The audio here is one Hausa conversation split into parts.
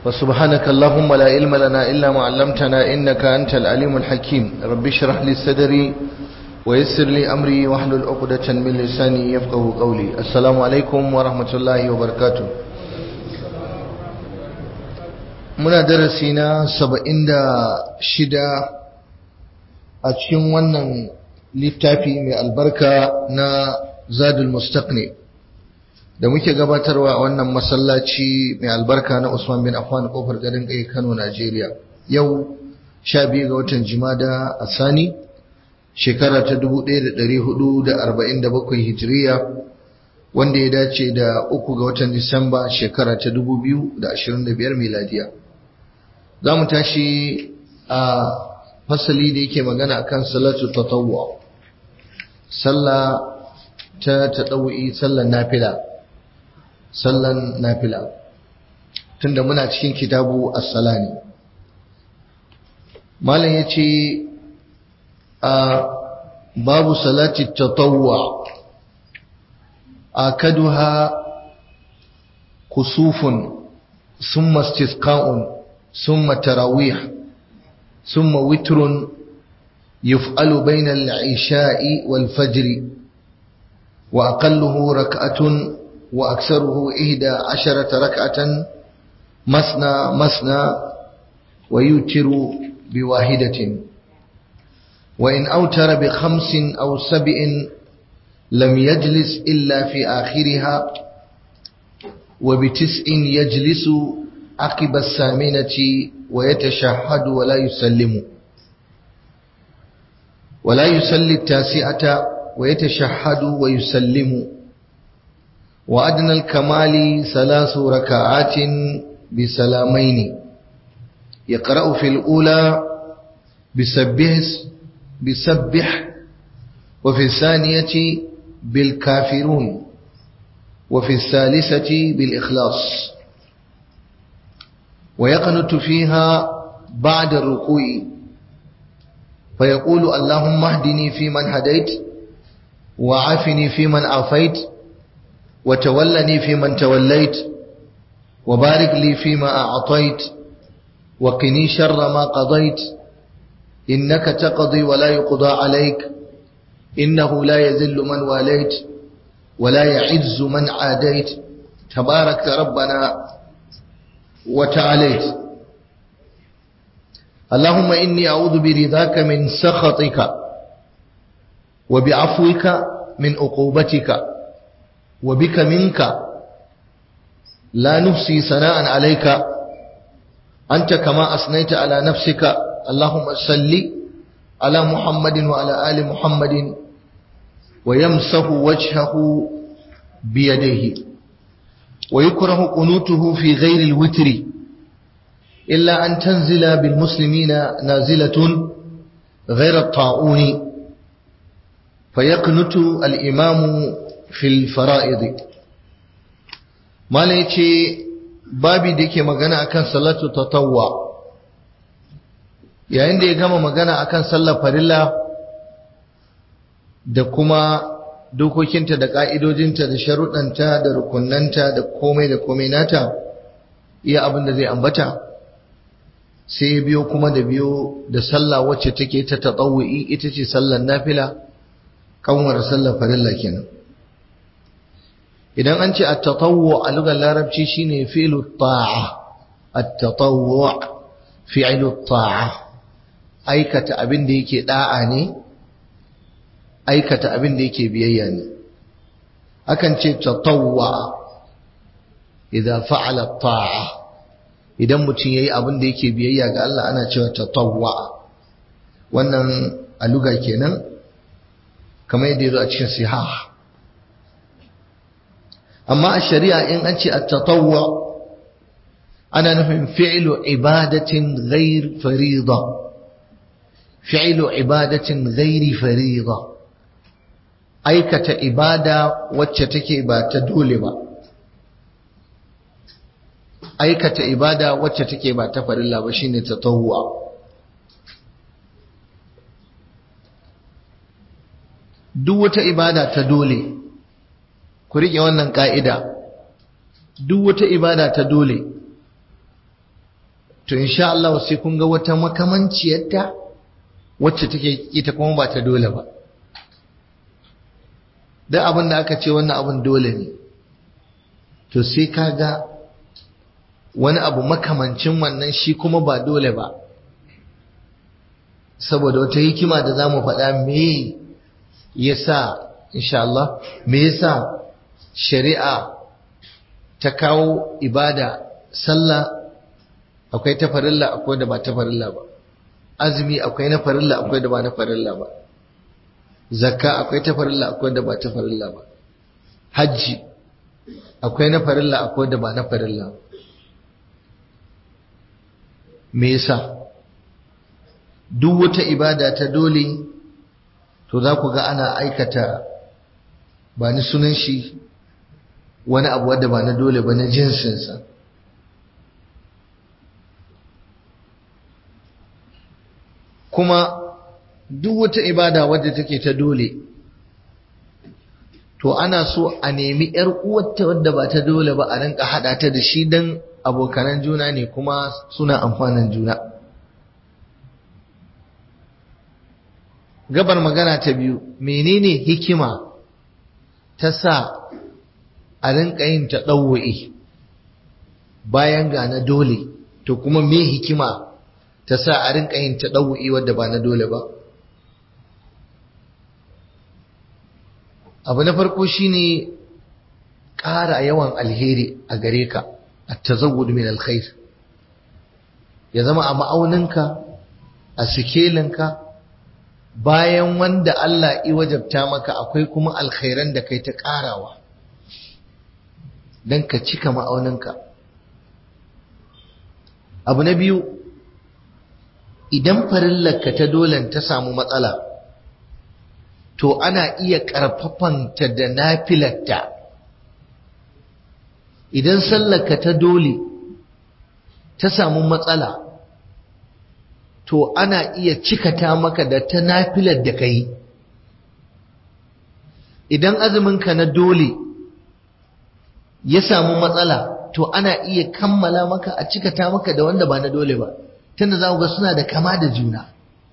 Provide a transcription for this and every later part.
وسبحانك اللهم لا علم لنا إلا ما علمتنا إنك أنت العليم الحكيم رب اشرح لي صدري ويسر لي أمري واحلل عقدة من لساني يفقه قولي السلام عليكم ورحمة الله وبركاته muna darasi na saba'in da shida a cikin wannan littafi mai albarka na zadul mustaqni da muke gabatarwa a wannan masallaci mai albarka na usman bin affan kofar garin kai kano najeriya yau sha biyu ga watan jimada a sani shekara ta 1447 hijiriya wanda ya dace da uku ga watan disamba shekara ta 2025 miladiya za mu tashi a fasali da yake magana akan salatu tatawwa sallah ta tadawwi sallan nafila sallan nafila tunda muna cikin kitabu as-salani malam yace a babu salati tatawwa akaduha kusufun ثم استسقاء ثم تراويح ثم وتر يفعل بين العشاء والفجر وأقله ركعة وأكثره إحدى عشرة ركعة مثنى مثنى ويوتر بواحدة وإن أوتر بخمس أو سبع لم يجلس إلا في آخرها وبتسع يجلس عقب الثامنة ويتشهد ولا يسلم ولا يصلي التاسعة ويتشهد ويسلم وأدنى الكمال ثلاث ركعات بسلامين يقرأ في الأولى بسبح بسبح وفي الثانية بالكافرون وفي الثالثة بالإخلاص ويقنت فيها بعد الركوع فيقول اللهم اهدني فيمن هديت وعافني فيمن عافيت وتولني فيمن توليت وبارك لي فيما أعطيت وقني شر ما قضيت إنك تقضي ولا يقضى عليك إنه لا يذل من واليت ولا يعز من عاديت تبارك ربنا وتعاليت اللهم إني أعوذ برضاك من سخطك وبعفوك من عقوبتك وبك منك لا نفسي ثناء عليك أنت كما أثنيت على نفسك اللهم صل على محمد وعلى آل محمد ويمسح وجهه بيديه ويكره قنوته في غير الوتر إلا أن تنزل بالمسلمين نازلة غير الطاعون فيقنت الإمام في الفرائض ما ليتي babi da yake magana akan salatu tatawwa yayin da ya gama magana akan sallar farilla da kuma dokokinta da ƙa'idojinta da sharuɗanta da rukunanta da komai da komai nata iya abin da zai ambata sai ya biyo kuma da biyo da sallah wacce take ta taɗawu'i ita ce sallar nafila kanwar sallar farilla kenan idan an ce at-tatawwu a lugar larabci shine fi'lu ta'a at-tatawwu fi'lu ta'a aikata abin da yake da'a ne aikata abin da yake biyayya ne akan ce tatawwa idan fa'ala ta'a idan mutum yayi abin da yake biyayya ga Allah ana cewa tatawwa wannan aluga kenan kamar yadda yazo a cikin sihah amma a shari'a in an ce at-tatawwa ana nufin fi'lu ibadatin ghair farida fi'lu ibadatin ghairi farida aikata ibada wacce take ba ta dole ba aikata ibada wacce take ba ta farilla ba shine tatawwa duk wata ibada ta dole ku rike wannan ka'ida duk wata ibada ta dole to insha Allah sai kun ga wata makamanciyarta wacce take ita kuma ba ta dole ba duk abin da aka ce wannan abin dole ne to sai ka ga wani abu makamancin wannan shi kuma ba dole ba saboda wata hikima da za mu faɗa me yasa insha Allah me yasa shari'a ta kawo ibada sallah akwai ta farilla akwai da ba ta farilla ba azumi akwai na farilla akwai da ba na farilla ba zakka akwai ta farilla akwai da ba ta farilla ba hajji akwai na farilla akwai da ba na farilla ba me yasa duk wata ibada ta dole to za ku ga ana aikata ba ni sunan shi wani abu wadda ba na dole ba na jinsinsa kuma duk wata ibada wadda take ta dole to ana so a nemi ‘yar uwarta wadda ba ta dole ba a rinka haɗa ta da shi don abokanan juna ne kuma suna amfanin juna gabar magana ta biyu menene hikima ta sa a rinka yin ta ɗauwa'i bayan ga na dole to kuma me hikima ta sa a rinka yin ta ɗauwa'i wadda ba na dole ba abu na farko shine ƙara yawan alheri a gare ka a tazawwud min alkhair ya zama a ma'auninka a sikelinka bayan wanda Allah i wajabta maka akwai kuma alkhairan da kai ta ƙarawa don ka cika ma'auninka abu na biyu idan farillarka ta dolen ta samu matsala to ana iya ƙarfafanta da nafilarta idan sallarka ta dole ta samu matsala to ana iya cikata maka da ta nafilar da ka yi idan azuminka na dole ya samu matsala to ana iya kammala maka a cikata maka da wanda ba na dole ba tunda za ga suna da kama da juna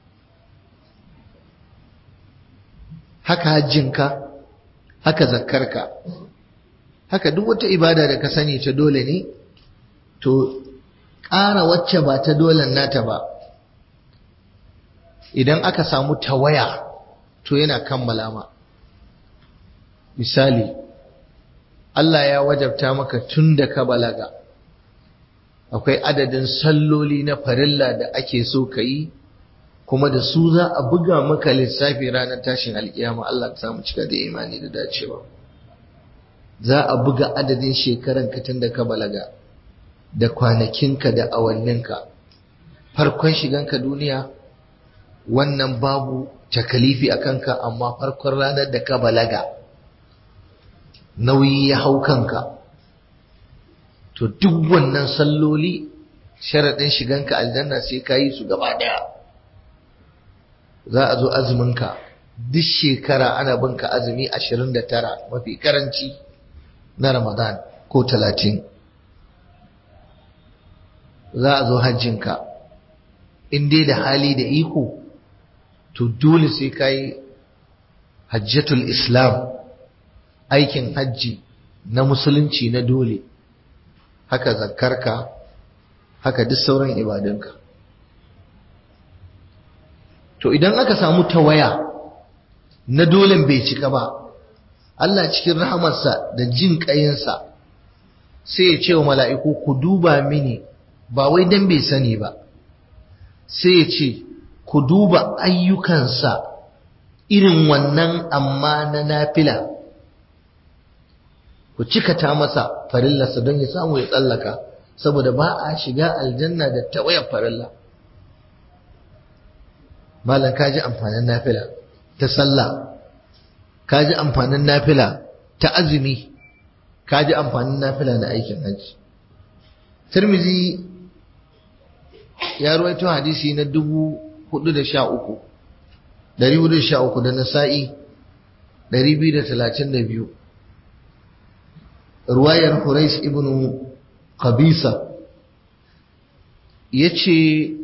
haka hajjinka haka zakkarka haka duk wata ibada da ka sani ta dole ne to ƙara wacce ba ta dolen nata ba idan aka samu tawaya to yana kammala ma misali Allah ya wajabta maka tun da ka balaga akwai adadin salloli na farilla da ake so ka yi kuma da su za a buga maka lissafi ranar tashin alkiyama Allah ka samu cika da imani da dacewa za a buga adadin shekaran ka tun da ka balaga da kwanakinka da awanninka farkon shiganka duniya wannan babu takalifi a kanka amma farkon ranar da ka balaga nauyi ya hau kanka to duk wannan salloli sharaɗin shiganka aljanna sai ka yi su gaba ɗaya za a zo azuminka duk shekara ana binka azumi ashirin da tara mafi karanci na ramadan ko talatin za a zo hajjinka in dai da hali da iko to dole sai ka yi hajjatul islam aikin hajji na musulunci na dole haka zakkarka haka duk sauran ibadunka to idan aka samu tawaya na dolen bai cika ba Allah cikin rahamarsa da jin ƙayinsa sai ya ce wa mala'iku ku duba mini ba wai dan bai sani ba sai ya ce ku duba ayyukansa irin wannan amma na nafila ku cikata masa farillarsa don ya samu ya tsallaka saboda ba a shiga aljanna da tawayar farilla malam kaji amfanin nafila ta sallah kaji amfanin nafila ta azumi kaji amfanin nafila na aikin hajji tirmizi ya ruwaito hadisi na dubu hudu da sha uku dari hudu da sha uku da nasa'i dari biyu da talatin da biyu ruwayar Hurais ibn Qabisa ya ce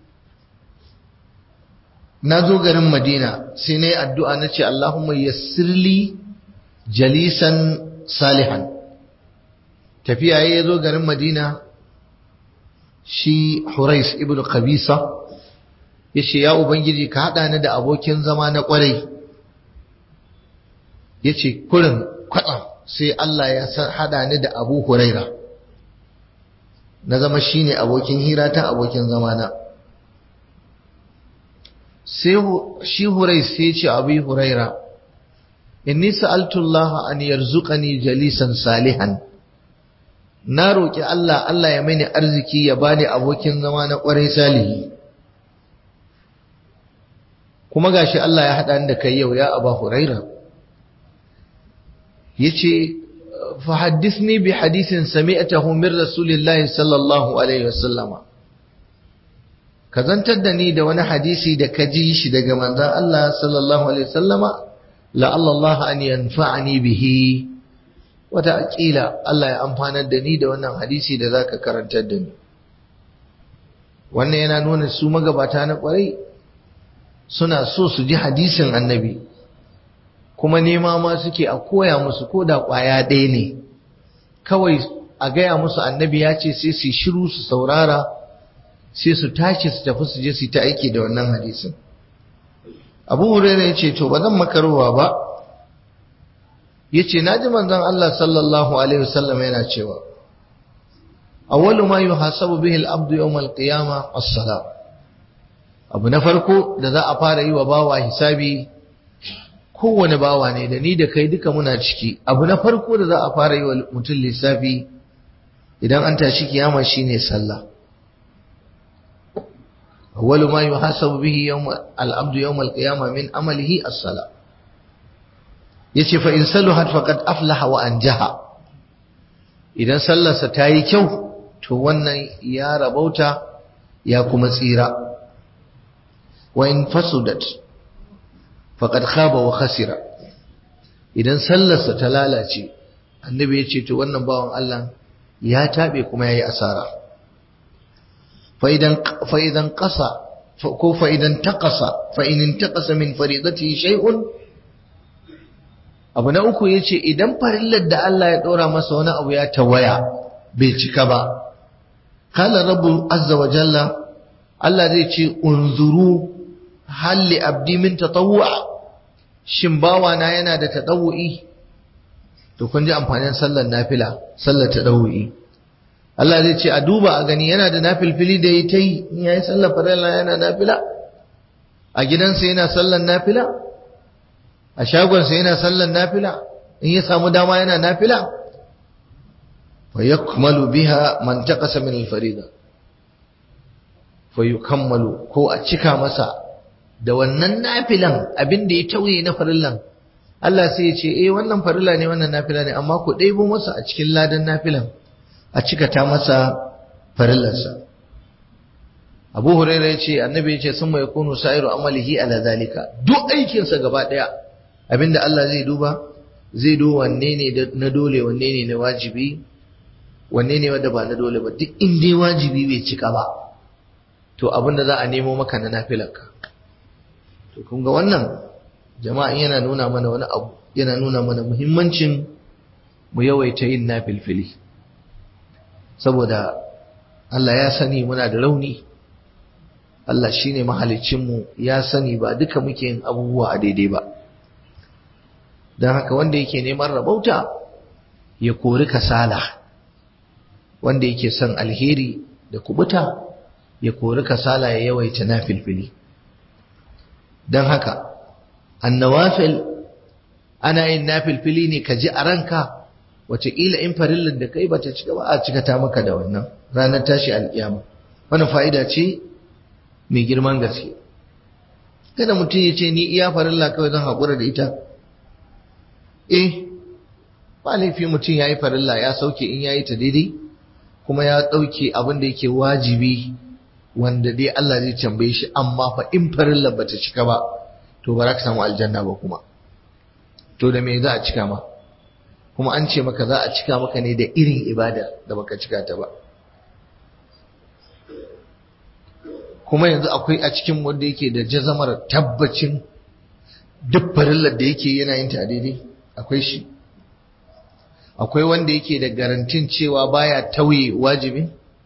na zo garin madina sai na yi addu'a na ce Allahumma yassirli jalisan salihan tafiya ya zo garin madina shi hurais ibn qabisa ya ce ya ubangiji ka haɗa ni da abokin zama na ƙwarai ya ce kurin kwaɗa sai Allah ya haɗa ni da abu huraira na zama shi ne abokin hira ta abokin zamana sai shi hurais sai ce abu huraira inni sa'altu Allah an yarzuqani jalisan salihan na roƙi Allah Allah ya mini arziki ya bani abokin zama na ƙwarai salihi kuma gashi Allah ya haɗa ni da kai yau ya aba huraira yace fa haddithni bi hadithin sami'tahu min rasulillahi sallallahu alaihi wasallama ka zantar da ni da wani hadisi da ka ji shi daga manzon Allah sallallahu alaihi wasallama la'alla Allah an yanfa'ani bihi wata aƙila Allah ya amfanar da ni da wannan hadisi da zaka karantar da ni wannan yana nuna su magabata na ƙwarai suna so su ji hadisin annabi kuma nema ma suke a koya musu ko da ƙwaya ɗaya ne kawai a gaya musu annabi ya ce sai su shiru su saurara sai su tashi su tafi su je su ta aiki da wannan hadisin abu hurairah ya ce to ba zan makarowa ba ya ce na ji manzon Allah sallallahu alaihi wasallam yana cewa awwalu ma yuhasabu bihi al-abdu yawm al-qiyamah as-salat abu na farko da za a fara yi wa bawa hisabi kowane bawa ne da ni da kai duka muna ciki abu na farko da za a fara yi wa mutum lissafi idan an tashi kiyama shine sallah awwalu ma yuhasabu bihi yawm al-abdu yawm al-qiyamah min amalihi as-salah yace fa in saluhat faqad aflaha wa anjaha idan sallarsa ta yi kyau to wannan ya rabauta ya kuma tsira wa in fasudat faqad khaba wa khasira idan sallarsa ta lalace annabi ya ce to wannan bawan Allah ya tabe kuma yayi asara fa idan fa idan qasa ko fa idan taqasa fa in intaqasa min faridatihi shay'un abu na uku yace idan farillar da Allah ya dora masa wani abu ya tawaya bai cika ba qala rabbu azza wa jalla Allah zai ce unzuru halli abdi min tatawwa shin bawa na yana da tatawu'i to kun ji amfanin sallar nafila sallar tatawu'i Allah zai ce a duba a gani yana da nafilfili da ya ta yi in yayi sallar farilla yana nafila a gidansa yana sallar nafila a shagonsa yana sallar nafila in ya samu dama yana nafila fa yakmalu biha man taqasa min al-farida fa yukammalu ko a cika masa da wannan nafilan abin da ya tauye na farillan Allah sai ya ce eh wannan farilla ne wannan nafila ne amma ku ɗebo masa a cikin ladan nafilan a cika ta masa farillarsa Abu Hurairah ya ce annabi ya ce sun mai kunu sa'iru amalihi ala zalika duk aikinsa gaba ɗaya abinda Allah zai duba zai duba wanne ne na dole wanne ne na wajibi wanne ne wanda ba na dole ba duk in dai wajibi bai cika ba to abinda za a nemo maka na nafilarka to kun ga wannan jama'a yana nuna mana wani abu yana nuna mana muhimmancin mu yawaita yin nafilfili saboda Allah ya sani muna da rauni Allah shine mu ya sani ba duka muke yin abubuwa a daidai ba don haka wanda yake neman rabauta ya kori kasala wanda yake son alheri da kubuta ya kori kasala ya yawaita nafilfili don haka annawafil ana yin nafilfili ne ka ji a ranka wataƙila in farillar da kai bata cika ba a cika ta maka da wannan ranar tashi alƙiyama wannan fa'ida ce mai girman gaske kada mutum ya ce ni iya farilla kawai zan haƙura da ita eh ba laifi mutum ya yi farilla ya sauke in ya yi ta daidai kuma ya ɗauke abin da yake wajibi wanda dai Allah zai tambaye shi amma fa in farilla bata cika ba to ba za ka samu aljanna ba kuma to da me za a cika ma kuma an ce maka za a cika maka ne da irin ibada da baka cika ta ba kuma yanzu akwai a cikin wanda yake da jazamar tabbacin duk farillar da yake yana yin ta daidai akwai shi akwai wanda yake da garantin cewa baya tauye wajibi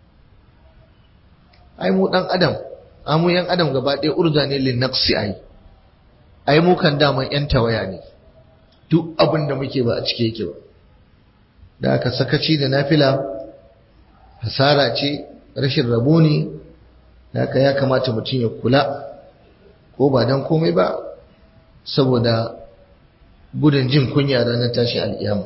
ai mu dan adam amu yan adam gaba ɗaya urza ne lin naqsi ai ai mu kan daman yan tawaya ne duk abin da muke ba a cike yake ba da aka sakaci da nafila hasara ce rashin rabo ne da aka ya kamata mutum ya kula ko ba dan komai ba saboda gudun jin kunya ranar tashi al'iyama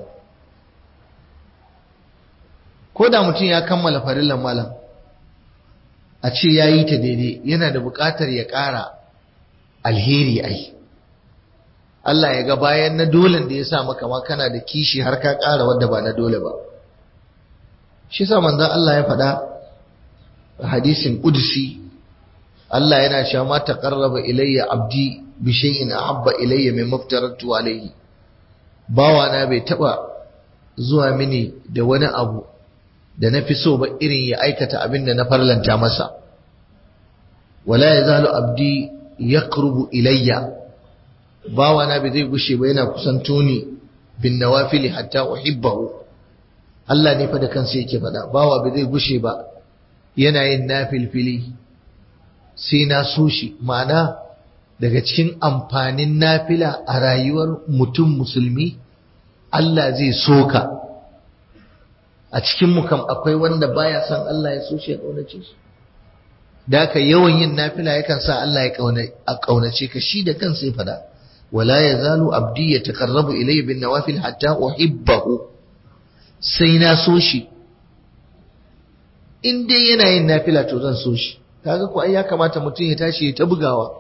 ko da mutum ya kammala farillan malam a ce ya yi ta daidai yana da buƙatar ya ƙara alheri ai Allah ya ga bayan na dolen da ya sa maka ma kana da kishi har ka ƙara wadda ba na dole ba shi sa manzon Allah ya faɗa hadisin ƙudsi Allah yana cewa ma taqarraba ilayya abdi bi shay'in ahabba ilayya mimma aftaratu alayhi bawa na bai taba zuwa mini da wani abu da na fi so ba irin ya aikata abin da na farlanta masa wala yazalu abdi yaqrubu ilayya bawa na bai zai gushe ba yana kusanto ni bin nawafili hatta uhibbahu Allah ne fa da kansa yake faɗa bawa bai zai gushe ba yana yin nafilfili sai na so shi ma'ana daga cikin amfanin nafila a rayuwar mutum musulmi Allah zai soka a cikin mu kam akwai wanda baya son Allah ya so shi ya kaunace shi da haka yawan yin nafila yakan sa Allah ya kaunace ka shi da kansa ya fada wala yazalu abdi yataqarrabu ilayya bin nawafil hatta uhibbahu sai na so shi in dai yana yin nafila to zan so shi kaga ko ai ya kamata mutum ya tashi ya ta bugawa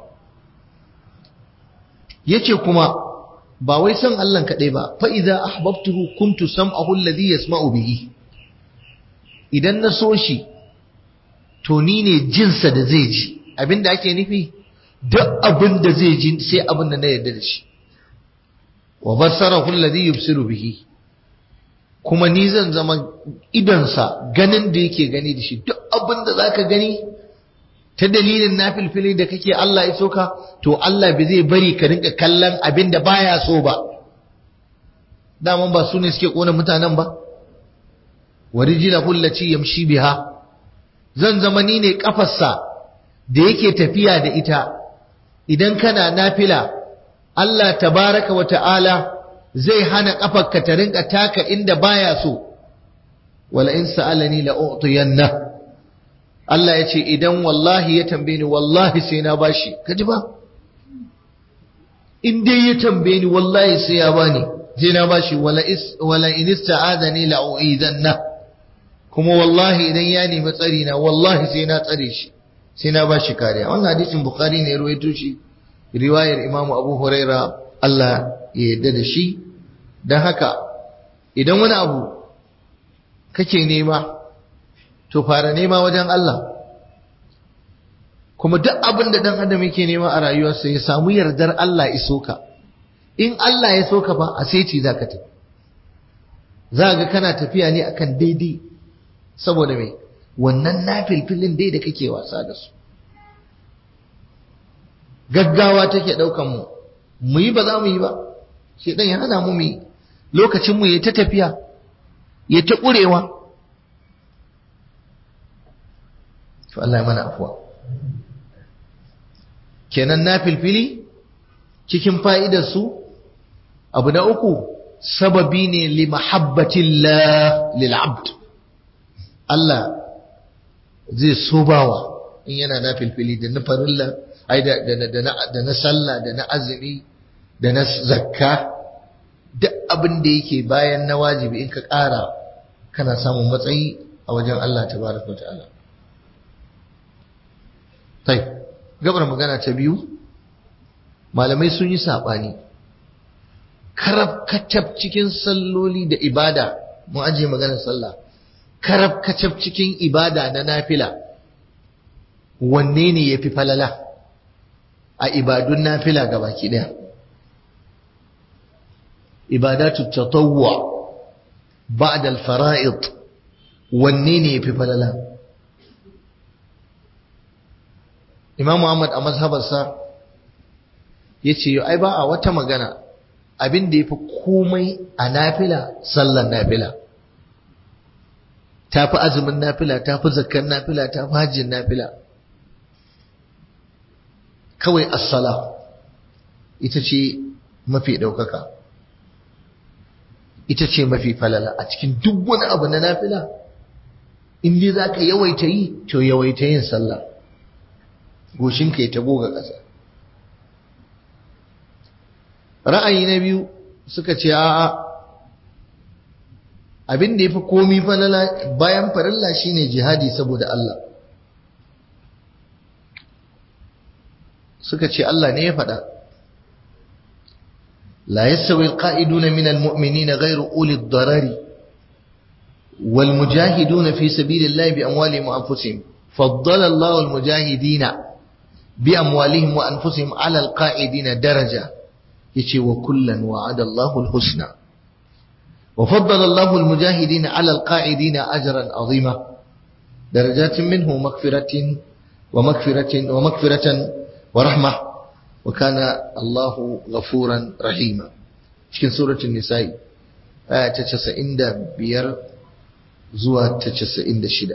yace kuma ba wai son Allah kadai ba fa idza ahbabtuhu kuntu sam'ahu alladhi yasma'u bihi idan na so shi to ni ne jinsa da zai ji abinda ake nufi duk abin da zai ji sai abin da na yarda da shi wa basarahu alladhi yubsiru bihi kuma ni zan zama idonsa ganin da yake gani da shi duk abin da zaka gani ta dalilin nafilfili da kake Allah ya soka to Allah bai zai bari ka rinka kallon abin da baya so ba daman ba su ne suke kona mutanen ba warijila hullaci yamshi biha zan zama ni ne kafarsa da yake tafiya da ita idan kana nafila Allah tabaraka wa ta'ala zai hana kafarka ta rinka taka inda baya so wala in sa'alani la u'tiyanna Allah ya ce idan wallahi ya tambaye ni wallahi sai na bashi kaji ba in dai ya tambaye ni wallahi sai ya bani sai na bashi wala is wala in ista'adani la u'idanna kuma wallahi idan ya nemi tsari na wallahi sai na tsare shi sai na bashi kariya wannan hadisin bukhari ne ruwaito shi riwayar imam abu huraira Allah ya yarda da shi dan haka idan wani abu kake nema to fara nema wajen Allah kuma duk abin da dan adam yake nema a rayuwarsa ya samu yardar Allah iso ka in Allah ya soka fa a sai za ka tafi za ga kana tafiya ne akan daidai saboda mai wannan nafilfilin dai da kake wasa da su gaggawa take daukan mu mu yi ba za mu yi ba shi dan ya hana mu mu yi lokacin mu ya ta tafiya ya ta kurewa to Allah ya mana afuwa kenan nafilfili cikin fa'idar su abu na uku sababi ne li mahabbatillah lil abd Allah zai so bawa in yana na filfili da na farilla ai da da na sallah da na azumi da na zakka duk abin da yake bayan na wajibi in ka ƙara kana samun matsayi a wajen Allah tabaraka ta'ala tai gabar magana ta biyu malamai sun yi sabani karab kacab cikin salloli da ibada mu aje maganar sallah karab kacab cikin ibada na nafila wanne ne ya fi falala a ibadun nafila ga baki ɗaya ibadatu tatawwa ba'da al-fara'id wanne ne ya fi falala Imam Muhammad a mazhabarsa ya ce ai ba a wata magana abin da ya fi komai a nafila sallan nafila ta fi azumin nafila ta fi zakkan nafila ta fi hajjin nafila kawai assala ita ce mafi ɗaukaka ita ce mafi falala a cikin duk wani abu na nafila in dai za ka yawaita yi to yawaita yin sallah goshinka ya ta goga ƙasa ra'ayi na biyu suka ce a'a abin da ya fi komi falala bayan farilla shine jihadi saboda Allah suka ce Allah ne ya faɗa la yastawi alqa'iduna min almu'minina ghayru uli ad-darari wal mujahiduna fi sabilillahi bi amwalihim wa anfusihim faddala Allahu al-mujahidina bi amwalihim wa anfusihim 'ala al-qa'idina daraja yace wa kullan wa'ada Allahu al-husna wa faddala Allahu al-mujahidina 'ala al-qa'idina ajran 'azima darajatin minhu maghfiratin wa maghfiratin wa maghfiratan wa rahmah wa kana Allahu ghafuran rahima cikin suratul nisa'i aya ta 95 zuwa ta 96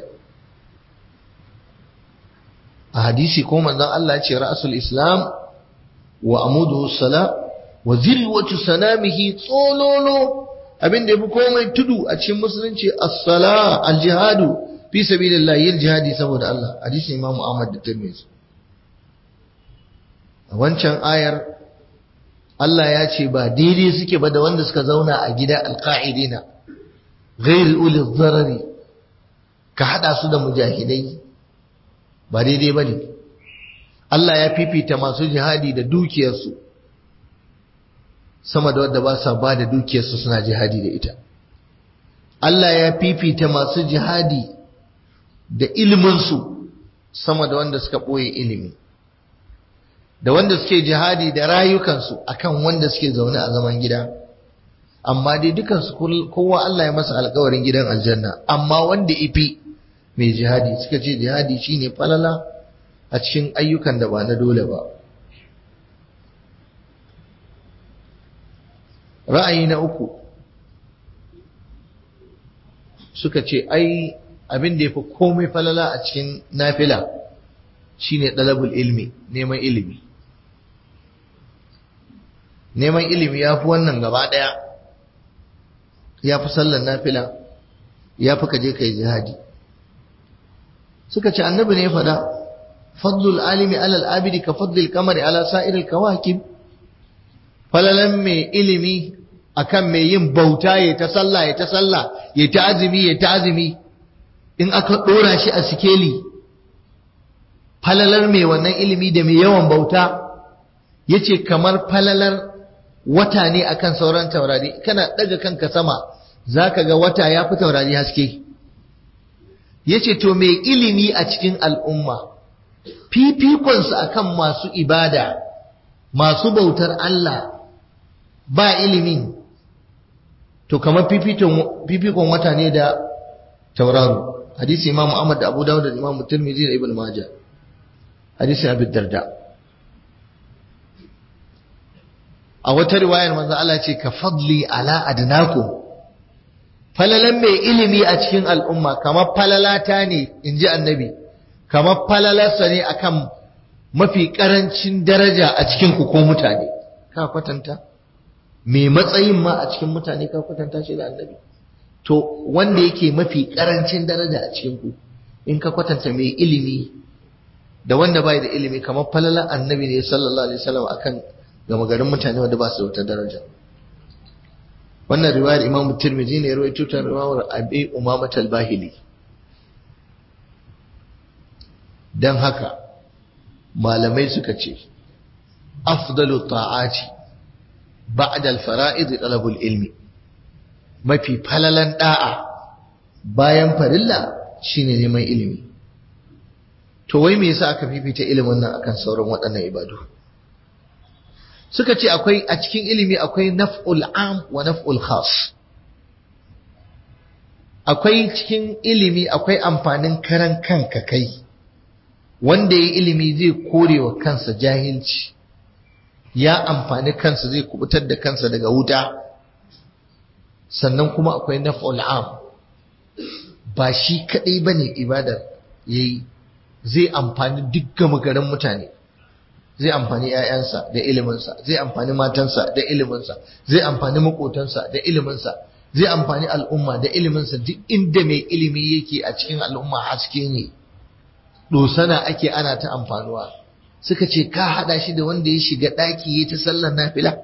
a hadisi ko manzon Allah ya ce ra'sul islam wa amuduhu sala wa zirwatu sanamihi tsololo abin da yafi komai tudu a cikin musulunci as-sala al-jihadu fi sabilillah yin jihadi saboda Allah hadisi Imam Ahmad da Tirmidhi a wancan ayar Allah ya ce ba daidai suke ba da wanda suka zauna a gida alqa'idina ghair uli dharari ka hada su da mujahidai ba daidai ba ne Allah ya fifita masu jihadi da dukiyarsu sama da wadda ba sa ba da dukiyarsu suna jihadi da ita Allah ya fifita masu jihadi da iliminsu sama da wanda suka ɓoye ilimi da wanda suke jihadi da rayukansu akan wanda suke zaune a zaman gida amma dai dukansu kowa Allah ya masa alkawarin gidan aljanna amma wanda ifi mai jihadi suka ce jihadi shine falala a cikin ayyukan da ba na dole ba ra'ayi na uku suka ce ai abin da ya fi komai falala a cikin nafila shine ɗalabul ilmi neman ilimi neman ilimi ya fi wannan gaba ɗaya ya fi sallan nafila ya fi kaje kai jihadi suka ce annabi ne faɗa fadlul alimi alal abidi ka fadlil kamari ala sa'iril kawakib falalan mai ilimi akan mai yin bauta ya ta sallah ya ta sallah ya ta azumi ya ta azumi in aka ɗora shi a sikeli falalar mai wannan ilimi da mai yawan bauta yace kamar falalar wata ne akan sauran taurari kana ɗaga kanka sama zaka ga wata ya fi taurari haske yace to mai ilimi a cikin al'umma fifikonsa akan masu ibada masu bautar Allah ba ilimin to kamar fifikon wata ne da tauraro hadisi imam Ahmad da Abu Dawud da imam Tirmidhi da Ibn Majah hadisi Abi Darda a wata riwayar manzo Allah ce ka fadli ala adnakum falalan mai ilimi a cikin al'umma kamar falalata ne in ji annabi kamar falalarsa ne akan mafi ƙarancin daraja a cikin ku ko mutane ka kwatanta mai matsayin ma a cikin mutane ka kwatanta shi da annabi to wanda yake mafi ƙarancin daraja a cikin ku in ka kwatanta mai ilimi da wanda bai da ilimi kamar falalar annabi ne sallallahu alaihi wasallam akan gama garin mutane wanda ba su da wata daraja wannan riwayar Imam Tirmidhi ne rawaito ta riwayar Abi Umama al-Bahili dan haka malamai suka ce afdalu ta'ati ba'da al-fara'id talabul ilmi mafi falalan da'a bayan farilla shine neman ilimi to wai me yasa aka fifita ilimin nan akan sauran waɗannan ibadu suka ce akwai a cikin ilimi akwai naf'ul am wa naf'ul khas akwai cikin ilimi akwai amfanin karan kanka kai wanda ya ilimi zai kore wa kansa jahilci ya amfani kansa zai kubutar da kansa daga wuta sannan kuma akwai naf'ul am ba shi kadai bane ibadar yayi zai amfani dukkan magaran mutane zai amfani ƴaƴansa da iliminsa zai amfani matansa da iliminsa zai amfani makotansa da iliminsa zai amfani al'umma da iliminsa duk inda mai ilimi yake a cikin al'umma haske ne dosana ake ana ta amfanuwa suka ce ka hada shi da wanda ya shiga daki ya ta sallar nafila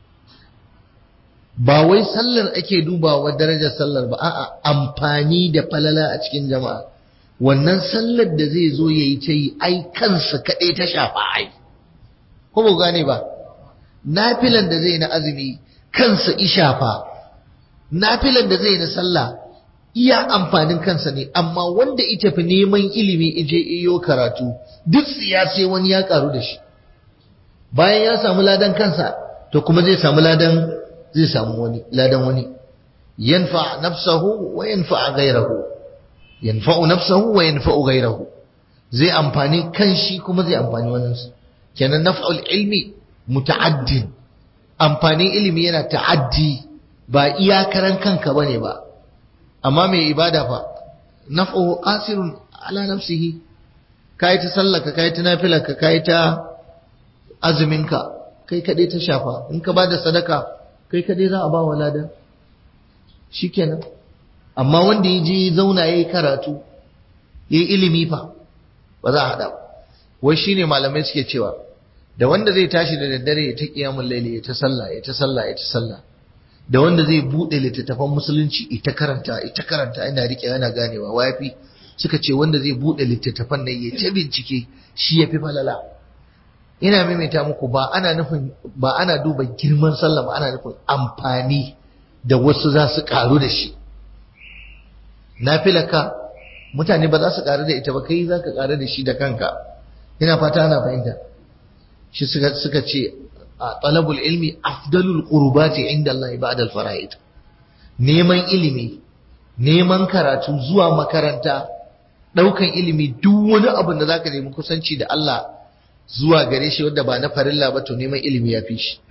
ba wai sallar ake dubawa darajar sallar ba a'a amfani da falala a cikin jama'a wannan sallar da zai zo yayi ta yi ai kansa kadai ta shafa ai ko ba gane ba nafilan da zai na azumi kansa ishafa nafilan da zai na sallah iya amfanin kansa ne amma wanda ita fi neman ilimi ije iyo karatu duk sai wani ya karu da shi bayan ya samu ladan kansa to kuma zai samu ladan zai samu wani ladan wani yanfa nafsahu wa yanfa ghayrahu yanfa'u nafsahu wa yanfa'u ghayrahu zai amfani kanshi kuma zai amfani waninsa kenan naf'ul ilmi muta'addin amfanin ilimi yana ta'addi ba iyakaran kanka bane ba amma mai ibada fa naf'uhu qasirun ala nafsihi kai ta sallaka kai ta nafilarka kai ta azuminka kai kadai ta shafa in ka bada sadaka kai kadai za a ba wa ladan shikenan amma wanda ya je zauna yayi karatu yayi ilimi fa ba za a hada ba wai shine malamai suke cewa da wanda zai tashi da daddare ya ta kiyamul laili ya ta sallah ya ta sallah ya ta sallah da wanda zai bude littattafan musulunci ita karanta ita karanta ina rike yana ganewa wafi suka ce wanda zai bude littattafan nan ya ta bincike shi yafi falala ina maimaita muku ba ana nufin ba ana duba girman sallah ba ana nufin amfani da wasu za su karu da shi nafilaka mutane ba za su karu da ita ba kai za ka karu da shi da kanka ina fata ana fahimta shi suka suka ce a talabul ilmi afdalul qurbati inda Allah ba'da al-fara'id neman ilimi neman karatu zuwa makaranta daukan ilimi duk wani abu da zaka nemi kusanci da Allah zuwa gare shi wanda ba na farilla ba to neman ilimi ya fi shi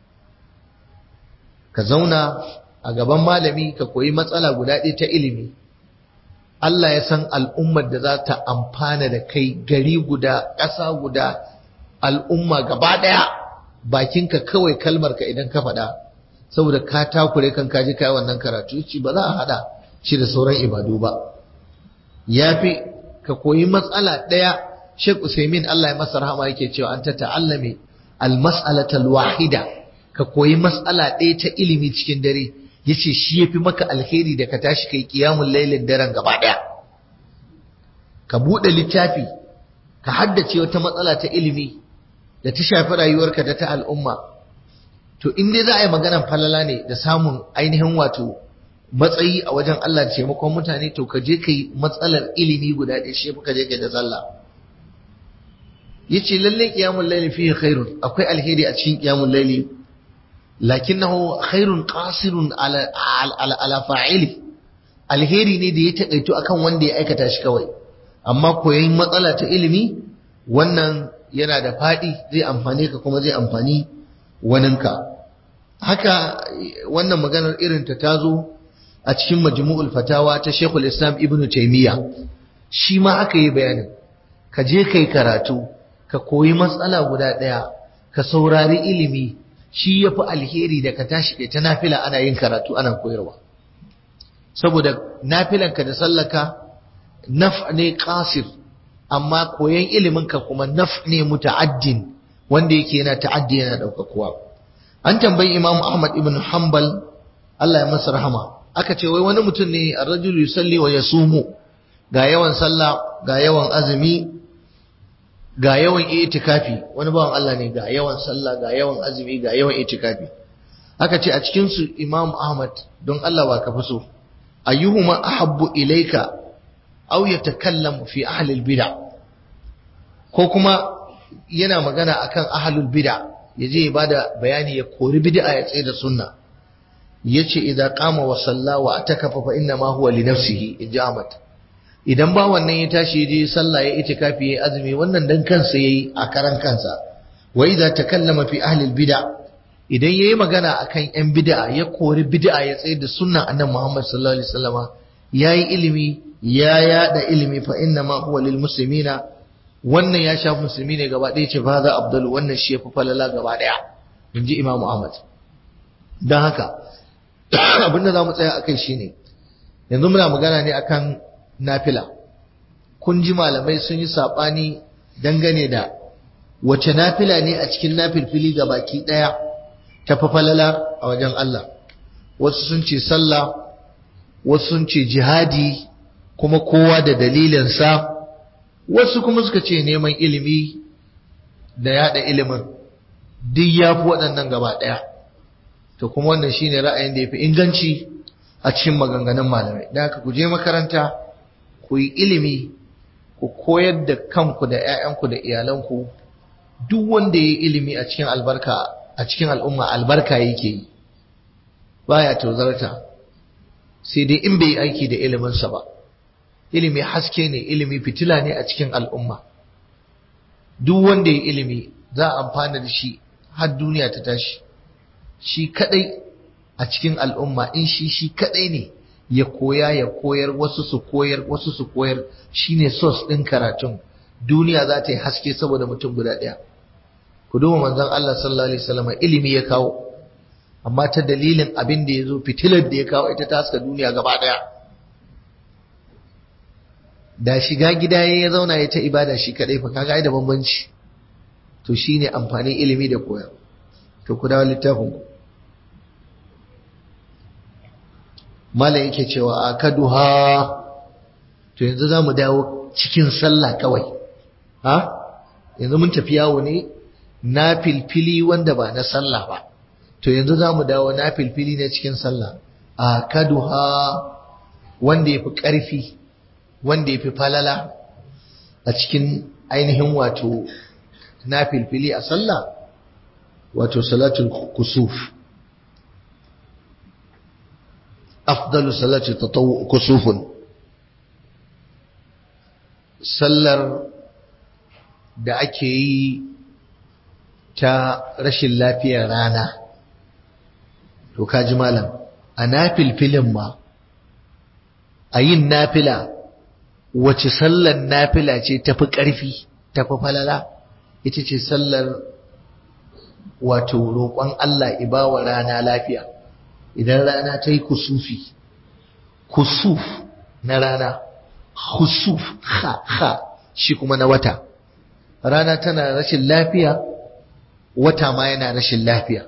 ka zauna a gaban malami ka koyi matsala guda ɗaya ta ilimi Allah ya san al'ummar da za ta amfana da kai gari guda ƙasa guda al'umma gaba ɗaya bakinka kawai kalmarka idan ka faɗa saboda ka takure kan kaji kai wannan karatu ci ba za a haɗa shi da sauran ibadu ba ya fi ka koyi matsala ɗaya Sheikh Usaimin Allah ya masa rahama yake cewa an ta ta'allame al-mas'alatal wahida ka koyi matsala ɗaya ta ilimi cikin dare yace shi yafi maka alheri da ka tashi kai qiyamul lailin daren gaba ɗaya ka buɗe littafi ka haddace wata matsala ta ilimi da ta shafi rayuwarka da ta al'umma to in dai za a yi maganar falala ne da samun ainihin wato matsayi a wajen Allah da taimakon mutane to ka je ka yi matsalar ilimi guda ɗaya shi ka je ka da sallah yace lalle qiyamul layli fihi khairun akwai alheri a cikin qiyamul layli lakinnahu khairun qasirun ala ala ala fa'ili alheri ne da ya takaito akan wanda ya aikata shi kawai amma koyon matsala ta ilimi wannan yana da faɗi zai amfane ka kuma zai amfani waninka haka wannan maganar irin ta tazo a cikin majmu'ul fatawa ta Sheikhul Islam Ibn Taymiyyah shi ma aka yi bayanin ka je kai karatu ka koyi matsala guda ɗaya ka saurari ilimi shi yafi alheri da ka tashi kai ta nafila ana yin karatu ana koyarwa saboda nafilanka da sallaka naf ne qasir amma koyan iliminka kuma naf ne muta'addin wanda yake yana ta'addi yana daukakuwa an tambayi Imam Ahmad ibn Hanbal Allah ya masa rahama aka ce wai wani mutum ne ar-rajul yusalli wa yasumu ga yawan sallah ga yawan azumi ga yawan itikafi wani bawan Allah ne ga yawan sallah ga yawan azumi ga yawan itikafi aka ce a cikin su Imam Ahmad don Allah ba ka fi so ayyuhuma ahabbu ilayka aw yatakallamu fi ahli al-bid'ah ko kuma yana magana akan ahlul bid'ah yaje ya bada bayani ya kori bid'a ya tsaye da sunna yace idza qama wa salla wa atakafa fa inna ma huwa li nafsihi ijamata idan ba wannan ya tashi je sallah ya itikafi ya azumi wannan dan kansa yayi a karan kansa wa idza takallama fi ahli bid'a idan yayi magana akan yan bid'a ya kori bid'a ya tsaye da sunnan annabi Muhammad sallallahu alaihi wasallama yayi ilimi ya yada ilimi fa inna ma huwa lil muslimina wannan ya shafi musulmi ne gaba ɗaya ce fa za abdul wannan shi yafi falala gaba ɗaya inji imamu ahmad dan haka abinda zamu tsaya akai shine yanzu muna magana ne akan nafila kun ji malamai sun yi sabani dangane da wace nafila ne a cikin nafilfili ga baki ɗaya ta falala a wajen Allah wasu sun ce sallah wasu sun ce jihadi kuma kowa da dalilinsa wasu kuma suka ce neman ilimi da yada ilimin duk ya fi waɗannan gaba ɗaya to kuma wannan shine ra'ayin da ya fi inganci a cikin maganganun malamai da haka ku je makaranta ku yi ilimi ku koyar da kanku da 'ya'yanku da iyalanku duk wanda ya yi ilimi a cikin albarka a cikin al'umma albarka yake yi baya tozarta sai dai in bai yi aiki da iliminsa ba ilimi haske ne ilimi fitila ne a cikin al'umma duk wanda ya ilimi za a amfana da shi har duniya ta tashi shi kadai a cikin al'umma in shi shi kadai ne ya koya ya koyar wasu su koyar wasu su koyar shine source din karatun duniya za ta yi haske saboda mutum guda ɗaya ku duba manzon Allah sallallahu alaihi wasallam ilimi ya kawo amma ta dalilin abin da ya zo fitilar da ya kawo ita ta haska duniya gaba ɗaya da shiga gida ya zauna ya ta ibada shi kadai fa kaga ai da bambanci to shine amfanin ilimi da koya to ku dawo littafin ku malam yake cewa akaduha to yanzu zamu dawo cikin sallah kawai ha yanzu mun tafi yawo ne na filfili wanda ba na sallah ba to yanzu zamu dawo na filfili ne cikin sallah akaduha wanda yafi karfi wanda ya fi falala a cikin ainihin wato na filfili a sallah wato salatul kusuf afdalu salati tatawu kusufun sallar da ake yi ta rashin lafiyar rana to kaji malam a nafilfilin ma a yin nafila wace sallar nafila ce tafi ƙarfi tafi falala ita ce sallar wato roƙon Allah ibawa rana lafiya idan rana ta yi kusufi kusuf na rana kusuf ha ha shi kuma na wata rana tana rashin lafiya wata ma yana rashin lafiya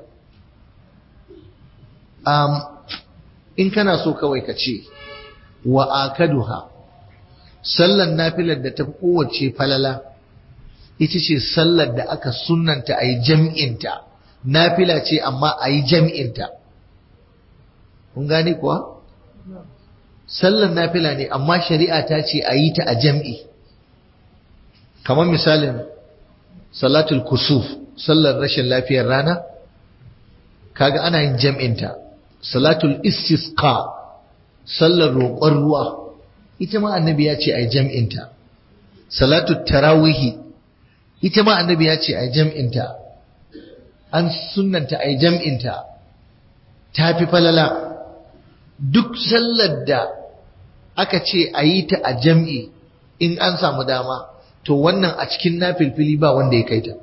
um, in kana so kawai ka ce wa akaduha sallar nafilar da ta fi kowace falala ita ce sallar da aka sunanta a yi jam'inta nafila ce amma a yi jam'inta kun gane kuwa? sallar nafila ne amma shari'a ta ce a yi ta a jam'i kamar misalin salatul kusuf sallar rashin lafiyar rana kaga ana yin jam'inta salatul istisqa sallar roƙon ruwa ita ma annabi ya ce a jam'inta salatu tarawihi ita ma annabi ya ce a jam'inta an sunanta a jam'inta ta fi falala duk sallar da aka ce a yi ta a jam'i in an samu dama to wannan a cikin nafilfili ba wanda ya kai ta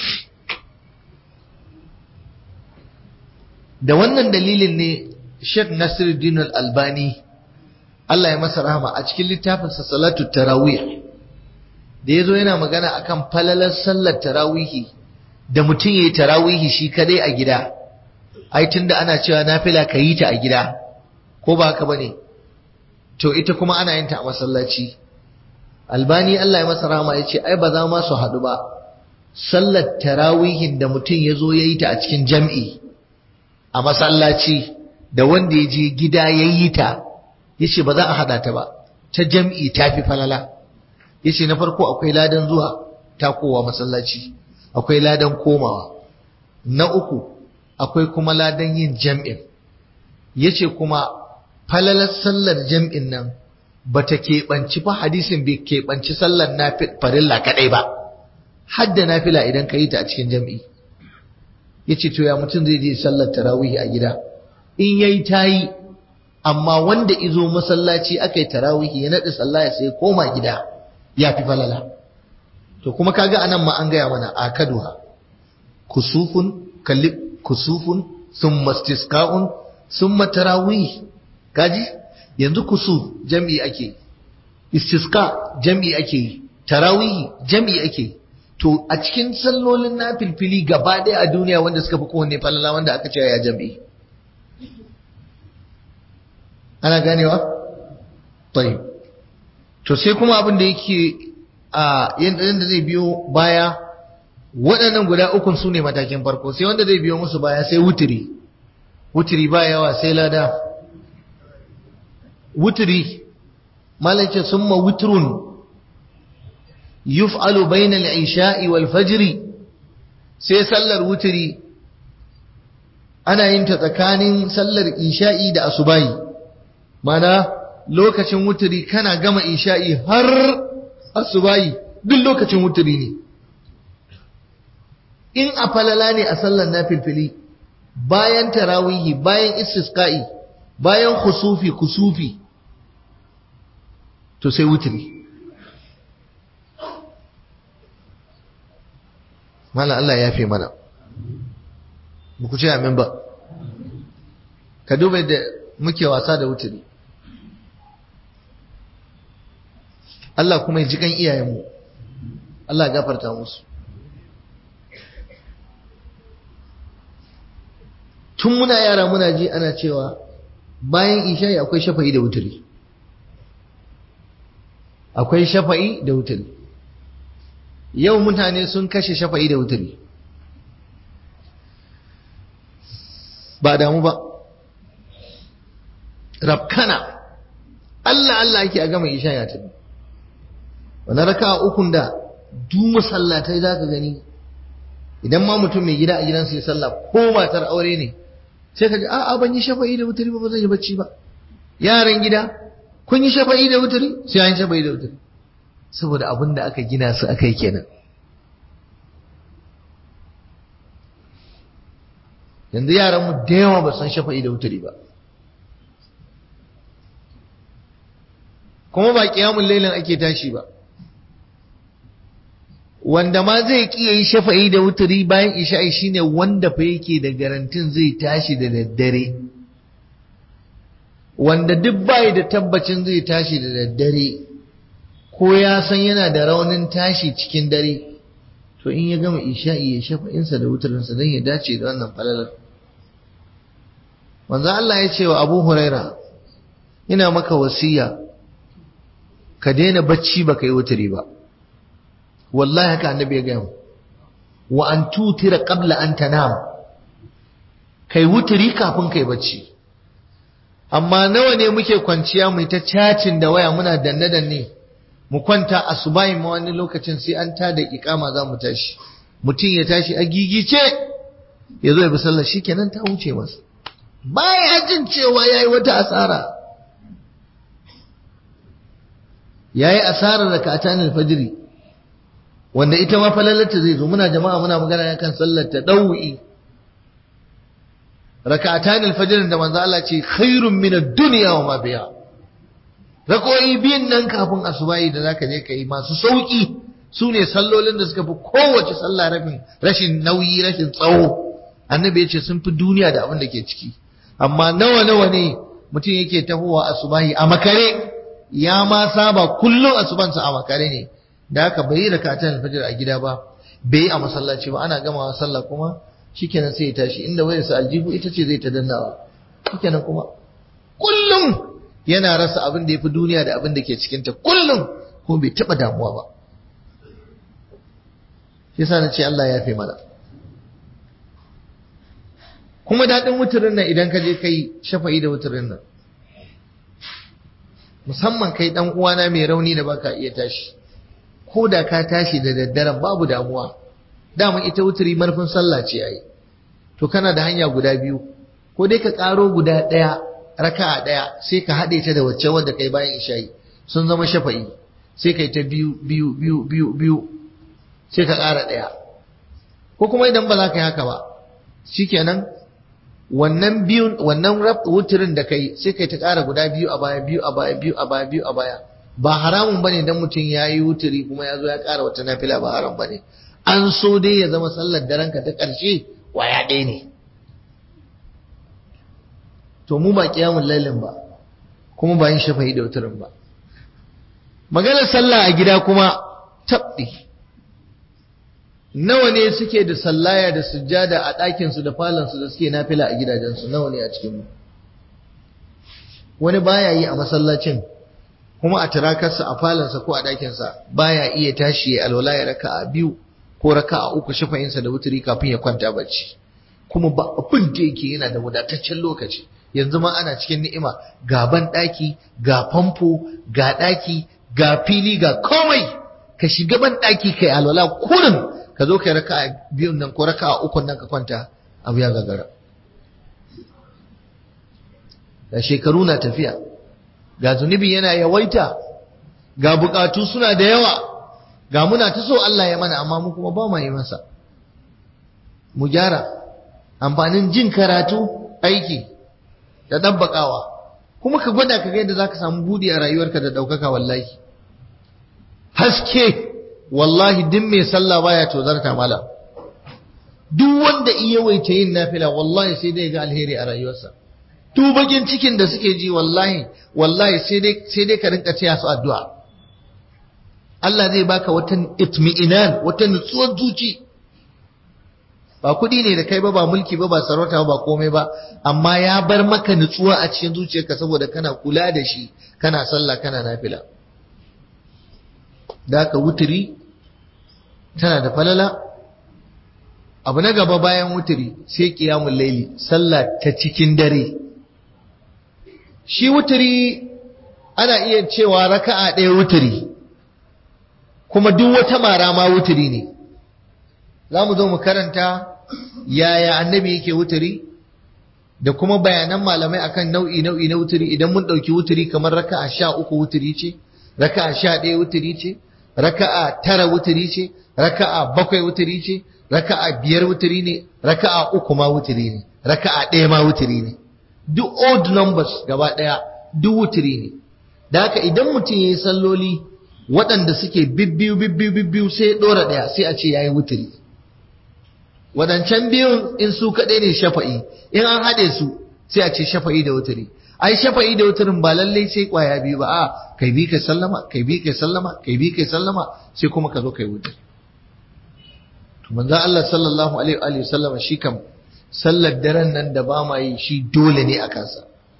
da wannan dalilin ne Sheikh Nasiruddin Al-Albani Allah ya masa rahama a cikin littafinsa salatu tarawih da yazo yana magana akan falalar sallar tarawihi da mutum yayi tarawihi shi kadai a gida ai tunda ana cewa nafila ka yi ta a gida ko ba haka bane to ita kuma ana yin ta a masallaci albani Allah ya masa rahama yace ai ba za ma su hadu ba sallar tarawihin da mutum yazo yayi ta a cikin jam'i a masallaci da wanda ya je gida yayi ta yace ba za a hada ta ba ta jam'i ta fi falala yace na farko akwai ladan zuwa takowa masallaci akwai ladan komawa na uku akwai kuma ladan yin jam'in yace kuma falalar sallar jam'in nan bata keɓanci fa hadisin bai keɓanci sallar farilla kaɗai ba hadda nafila idan ka yi ta a cikin jam'i ya ce to ya mutum zai je sallar tarawih a gida in yayi ta yi amma wanda izo masallaci aka yi tarawih ya naɗi sallah ya sai koma gida ya fi falala to kuma kaga anan ma an gaya mana a kaduha kusufun kalli kusufun summa istisqa'un summa tarawih kaji yanzu kusuf jam'i ake istisqa jam'i ake tarawih jam'i ake to a cikin sallolin na filfili gaba ɗaya a duniya wanda suka fi kowanne falala wanda aka ce ya jam'i ana ganewa? tayi to sai kuma abin da yake a yadda zai biyo baya waɗannan guda ukun su ne matakin farko sai wanda zai biyo musu baya sai wutiri wutiri ba yawa sai lada wutiri malace summa wutrun yuf'alu bainal isha'i wal fajri sai sallar wutiri ana yin ta tsakanin sallar isha'i da asubahi mana lokacin wutiri kana gama isha'i har asubahi duk lokacin wutiri ne in a falala ne a sallar nafilfili bayan tarawihi bayan istisqa'i bayan khusufi kusufi to sai wutiri mala Allah ya fi mana ba ku ce amin ba ka duba da muke wasa da wuturi Allah kuma ya ji kan iyayenmu Allah gafarta musu tun muna yara muna ji ana cewa bayan isha'i akwai shafa'i da wuturi akwai shafa'i da wuturi yau mutane sun kashe shafa'i da wuturi ba damu ba rafkana Allah Allah ake a gama isha ya tafi wani raka ukun da du masallatai za ka gani idan ma mutum mai gida a gidansa ya sallah ko matar aure ne sai ka ji a'a ban yi shafa'i da wuturi ba ba zan yi bacci ba yaran gida kun yi shafa'i da wuturi sai an yi shafa'i da wuturi saboda abin da aka gina su aka yi kenan yanzu yaranmu da yawa ba san shafa'i da wuturi ba kuma ba kiyamun lailin ake tashi ba wanda ma zai kiya yi shafa'i da wuturi bayan isha'i shine wanda fa yake da garantin zai tashi da daddare wanda duk bai da tabbacin zai tashi da daddare ko ya san yana da raunin tashi cikin dare to in ya gama isha'i ya shafa'insa da wuturinsa don ya dace da wannan falalar manzo Allah ya ce wa Abu Huraira ina maka wasiya ka daina bacci baka yi wuturi ba wallahi haka annabi ya gaya mu wa an tutira qabla an tanam kai wuturi kafin kai bacci amma nawa ne muke kwanciya mu ta cacin da waya muna danne danne mu kwanta asubahi ma wani lokacin sai an tada ikama za mu tashi mutum ya tashi a gigice ya zo ya bi sallar shikenan ta wuce masa baya jin cewa yayi wata asara yayi asarar rak'atan al-fajr wanda ita ma falalata zai zo muna jama'a muna magana kan sallar ta dawi rak'atan al-fajr da manzo Allah ce khairun min ad-dunya wa ma biha rakoyi biyun nan kafin asubahi da zaka je kai masu sauki su ne sallolin da suka fi kowace sallah rafin rashin nauyi rashin tsawo annabi ya ce sun fi duniya da abin da ke ciki amma nawa nawa ne mutum yake tahowa asubahi a makare ya ma saba kullum asubansa a makare ne da haka bai yi rakatan alfajir a gida ba bai yi a masallaci ba ana gamawa sallah kuma shikenan sai ya tashi inda wayarsa aljihu ita ce zai ta dannawa shikenan kuma kullum yana rasa abin da ya fi duniya da abin da ke cikinta kullum kuma bai taɓa damuwa ba shi yasa na ce Allah ya fi mana kuma daɗin wuturin nan idan ka je kai shafa'i da wuturin nan musamman kai ɗan uwana mai rauni da baka iya tashi ko da ka tashi da daddaren babu damuwa dama ita wuturi marfin sallah ce yayi to kana da hanya guda biyu ko dai ka ƙaro guda ɗaya raka'a ɗaya sai ka haɗe ta da wacce wanda kai bayan isha'i sun zama shafa'i sai kai ta biyu biyu biyu biyu biyu sai ka ƙara ɗaya ko kuma idan ba za ka yi haka ba shikenan wannan biyun wannan wutirin da kai sai kai ta ƙara guda biyu a baya biyu a baya biyu a baya biyu a baya ba haramun bane dan mutum ya yi wutiri kuma ya zo ya ƙara wata nafila ba haram bane an so dai ya zama sallar daren ka ta ƙarshe waya ɗaya ne to mu ba kiyamun lailin ba kuma ba yin shafa'i da wutirin ba maganar sallah a gida kuma tabɗi nawa ne suke da sallaya da sujjada a ɗakinsu da falonsu da suke nafila a gidajensu nawa ne a cikinmu wani baya yi a masallacin kuma a turakarsa a falonsa ko a ɗakinsa baya iya tashi ya alwala ya raka a biyu ko raka a uku shafa'insa da wuturi kafin ya kwanta bacci kuma ba abin da yake yana da wadataccen lokaci yanzu ma ana cikin ni'ima ga ban ɗaki ga famfo ga ɗaki ga fili ga komai ka shiga ban ɗaki kai alwala kurin ka zo kai raka biyun nan ko raka ukun nan ka kwanta abu ya gagara da shekaru na tafiya ga zunubi yana yawaita ga bukatu suna da yawa ga muna ta so Allah ya mana amma mu kuma ba mu yi masa mu gyara amfanin jin karatu aiki da dabbakawa kuma ka gwada ka ga yadda zaka samu budi a rayuwarka da daukaka wallahi haske wallahi duk mai sallah baya tozarta mala duk wanda iya waita yin nafila wallahi sai dai ga alheri a rayuwarsa duk bakin cikin da suke ji wallahi wallahi sai dai sai dai ka rinka taya su addu'a Allah zai baka wata itmi'inan wata nutsuwar zuci ba kuɗi ne da kai ba ba mulki ba ba sarauta ba komai ba amma ya bar maka nutsuwa a cikin zuciyarka saboda kana kula da shi kana sallah kana nafila da aka wuturi tana da falala abu na gaba bayan wuturi sai kiyamun laili sallah ta cikin dare shi wuturi ana iya cewa raka'a ɗaya wuturi kuma duk wata mara ma wuturi ne za mu zo mu karanta yaya annabi yake wuturi da kuma bayanan malamai akan nau'i nau'i na wuturi idan mun ɗauki wuturi kamar raka'a sha uku wuturi ce raka'a sha ɗaya wuturi ce raka'a tara wuturi ce raka'a bakwai wuturi ce raka'a biyar wuturi ne raka'a uku ma wuturi ne raka'a ɗaya ma wuturi ne duk odd numbers gaba ɗaya duk wuturi ne da haka idan mutum ya yi salloli waɗanda suke bibbiyu bibbiyu bibbiyu sai ya ɗora ɗaya sai a ce ya yi wuturi waɗancan biyun in su kaɗai ne shafa'i in an haɗe su sai a ce shafa'i da wuturi ai shafa'i da wuturin ba lallai sai kwaya biyu ba a kai bi kai sallama kai bi kai sallama kai bi kai sallama sai kuma ka zo kai wuturi to manzon Allah sallallahu alaihi wa sallama shi kam sallar daren nan da ba ma yi shi dole ne a kansa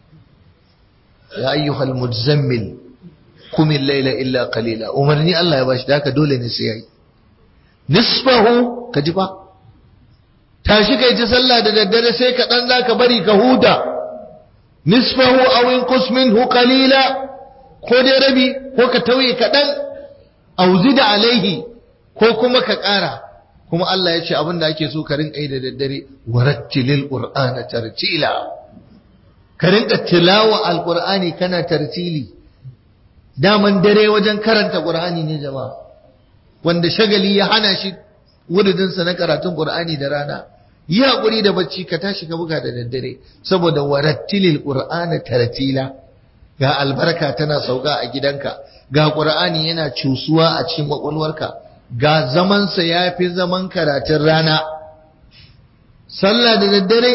ya ayyuhal muzammil kumin laila illa qalila umarni Allah ya bashi da haka dole ne sai yayi nisfahu ka ji ba tashi kai ta sallah da daddare sai ka dan zaka bari ka huta nisfahu aw inqus minhu qalila ko dai rabi ko ka tauye kaɗan aw zida alaihi ko kuma ka ƙara kuma Allah ya ce abin da ake so ka rinka yi da daddare warattilil qur'ana tartila ka rinka tilawa alqur'ani kana tartili daman dare wajen karanta qur'ani ne jama'a wanda shagali ya hana shi wuridin sa na karatun qur'ani da rana yi hakuri da bacci ka tashi ka buga da daddare saboda warattilil qur'ana tartila ga albarka tana sauka a gidanka ga qur'ani yana cusuwa a cikin kwakwalwarka ga zamansa ya fi zaman karatun rana sallah da daddare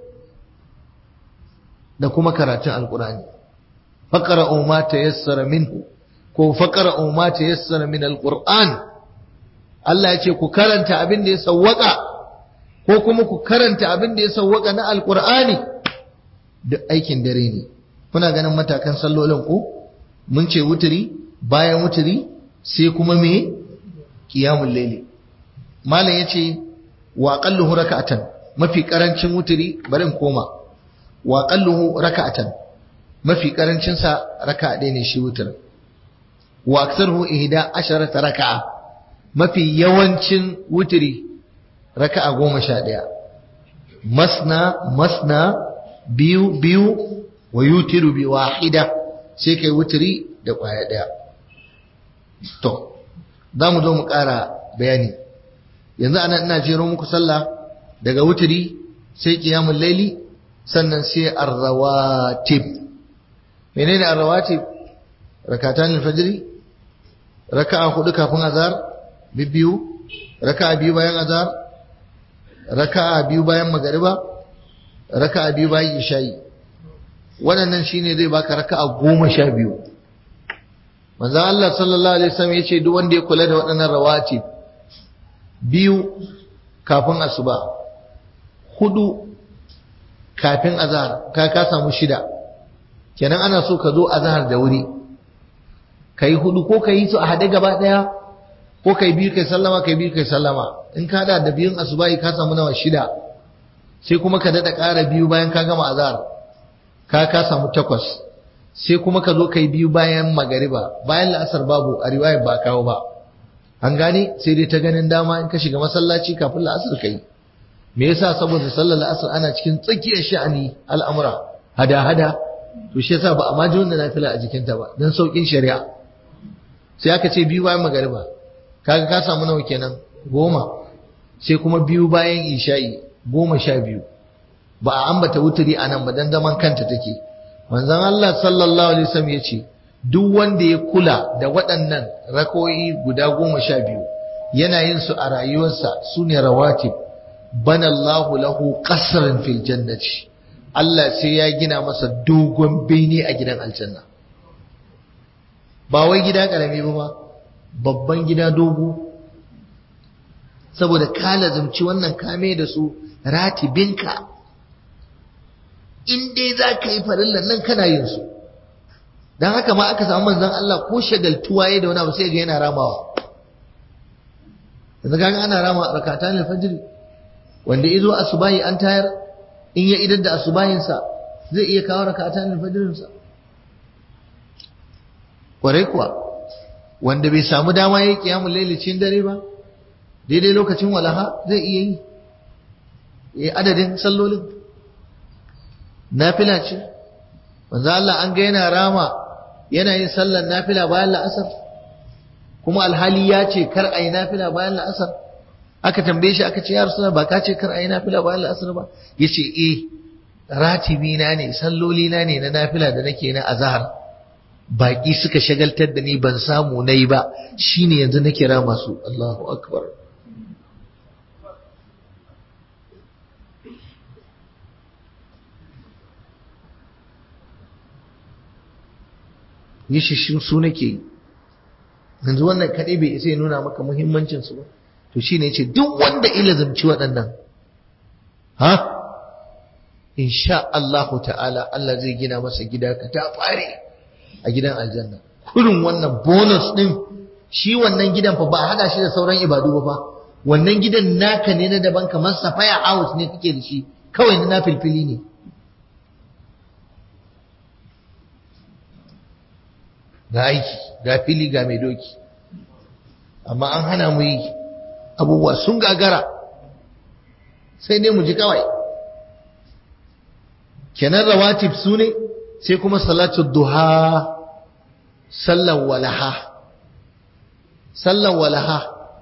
da kuma karatun alkurani faƙara ma ta yassara minhu ko faƙara ma ta yassara min alƙur'an Allah ya ce ku karanta abin da ya sawwaka ko kuma ku karanta abin da ya sawwaka na alƙur'ani duk aikin dare ne kuna ganin matakan sallolin ku mun ce wuturi bayan wuturi sai kuma me qiyamul layli malam yace wa aqalluhu raka'atan mafi karancin wuturi bari in koma wa aqalluhu raka'atan mafi karancin sa raka'a ɗaya ne shi wutur wa aktsaruhu ihda asharata raka'a mafi yawancin wuturi raka'a goma sha ɗaya masna masna biyu biyu wa yutiru bi wahida sai kai wuturi da ƙwaya ɗaya to za mu zo mu ƙara bayani yanzu ana ina jero muku sallah daga wuturi sai ƙiyamun laili sannan sai arrawatib menene arrawatib rakatan alfajiri raka'a hudu kafin azhar biyu raka'a biyu bayan azhar raka'a biyu bayan magariba raka'a biyu bayan isha'i waɗannan shine zai baka raka'a goma sha biyu manzon Allah sallallahu alaihi wasallam yace duk wanda ya kula da waɗannan rawatib biyu kafin asuba hudu kafin azhar ka ka samu shida kenan ana so ka zo azhar da wuri kai hudu ko kai su a hade gaba daya ko kai biyu kai sallama kai biyu kai sallama in ka da da biyun asubahi ka samu nawa shida sai kuma ka dada ƙara biyu bayan ka gama azhar ka ka samu takwas sai kuma ka zo kai biyu bayan magariba bayan la'asar babu a riwayar ba kawo ba an gane sai dai ta ganin dama in ka shiga masallaci kafin la'asar kai me yasa saboda sallar la'asar ana cikin tsakiyar sha'ani al'amura hada hada to shi yasa ba a ma ji wannan nafila a jikinta ba dan saukin shari'a sai aka ce biyu bayan magariba kaga ka samu nawa kenan goma sai kuma biyu bayan isha'i goma sha biyu ba a ambata wuturi a nan ba dan zaman kanta take manzon Allah sallallahu alaihi wasallam ya ce duk wanda ya kula da waɗannan rakoyi guda goma sha biyu yana yin su a rayuwarsa su ne rawatib bana Allahu lahu qasran fil jannati Allah sai ya gina masa dogon bene a gidan aljanna ba wai gida karami ba ma babban gida dogo saboda ka lazumci wannan kame da su ratibinka in dai za ka yi farillan nan kana yin su don haka ma aka samu manzon Allah ko shagaltuwa ya da wani abu sai ga yana ramawa yanzu kaga ana rama rakatan alfajr wanda izo asubahi an tayar in ya idar da asubahinsa zai iya kawo rakatan alfajrinsa kwarai kuwa wanda bai samu dama yayi kiyamul layli cikin dare ba daidai lokacin walaha zai iya yi eh adadin sallolin nafila ce manzo Allah an ga yana rama yana yin sallar nafila bayan la'asar kuma alhali ya ce kar ayi nafila bayan la'asar aka tambaye shi aka ce ya rasulullah ba ka ce kar ayi nafila bayan la'asar ba yace eh ratibi na ne salloli na ne na nafila da nake na azhar baki suka shagaltar da ni ban samu nayi ba shine yanzu nake rama su Allahu akbar yi shi su nake yi yanzu wannan kaɗai bai isa ya nuna maka muhimmancinsu ba to shi ne ce duk wanda ilazumci waɗannan ha insha Allahu ta'ala Allah zai gina masa gida ka ta fare a gidan aljanna kurin wannan bonus ɗin shi wannan gidan fa ba a haɗa shi da sauran ibadu ba fa wannan gidan naka ne na daban kamar safaya house ne kake da shi kawai na filfili ne ga aiki ga fili ga mai doki amma an hana mu yi abubuwa sun gagara sai dai mu ji kawai kenan rawatib su ne sai kuma salatu duha sallan walaha sallan walaha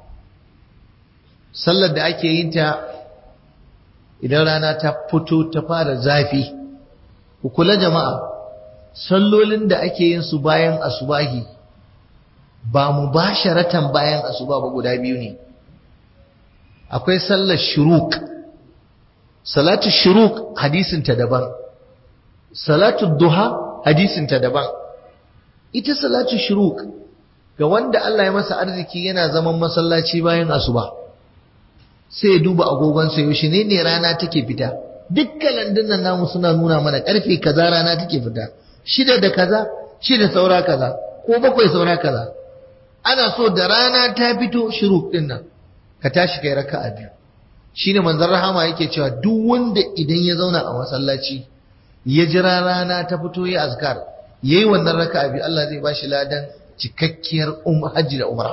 sallar da ake yin ta idan rana ta fito ta fara zafi ku kula jama'a sallolin da ake yin su bayan asubahi ba mu ba sharatan bayan asuba ba guda biyu ne akwai sallar shuruk salatu shuruk hadisinta daban salatu duha hadisinta daban ita salatu shuruk ga wanda Allah ya masa arziki yana zaman masallaci bayan asuba sai ya duba agogonsa yaushe ne ne rana take fita dukkan landunan namu suna nuna mana karfe kaza rana take fita shida da kaza shida saura kaza ko bakwai saura kaza ana so da rana ta fito shuruk din nan ka tashi kai raka'a biyu shine manzon rahama yake cewa duk wanda idan ya zauna a masallaci ya jira rana ta fito ya azkar yayi wannan raka'a biyu Allah zai bashi ladan cikakkiyar um hajji da umra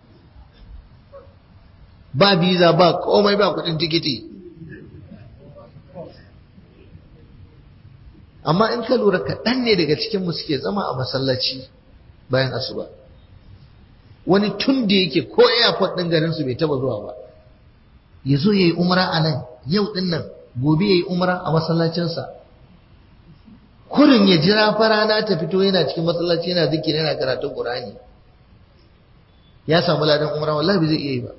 ba biza ba komai ba kudin tikiti amma in ka lura kaɗan ne daga cikinmu suke zama a masallaci bayan asuba wani tun da yake ko airport ɗin garinsu bai taba zuwa ba ya zo ya yi umra a nan yau ɗin nan gobe ya yi umra a masallacinsa kurin ya jira farana ta fito yana cikin masallaci yana zikiri yana karatun Qur'ani ya samu ladan umra wallahi bai zai iya yi ba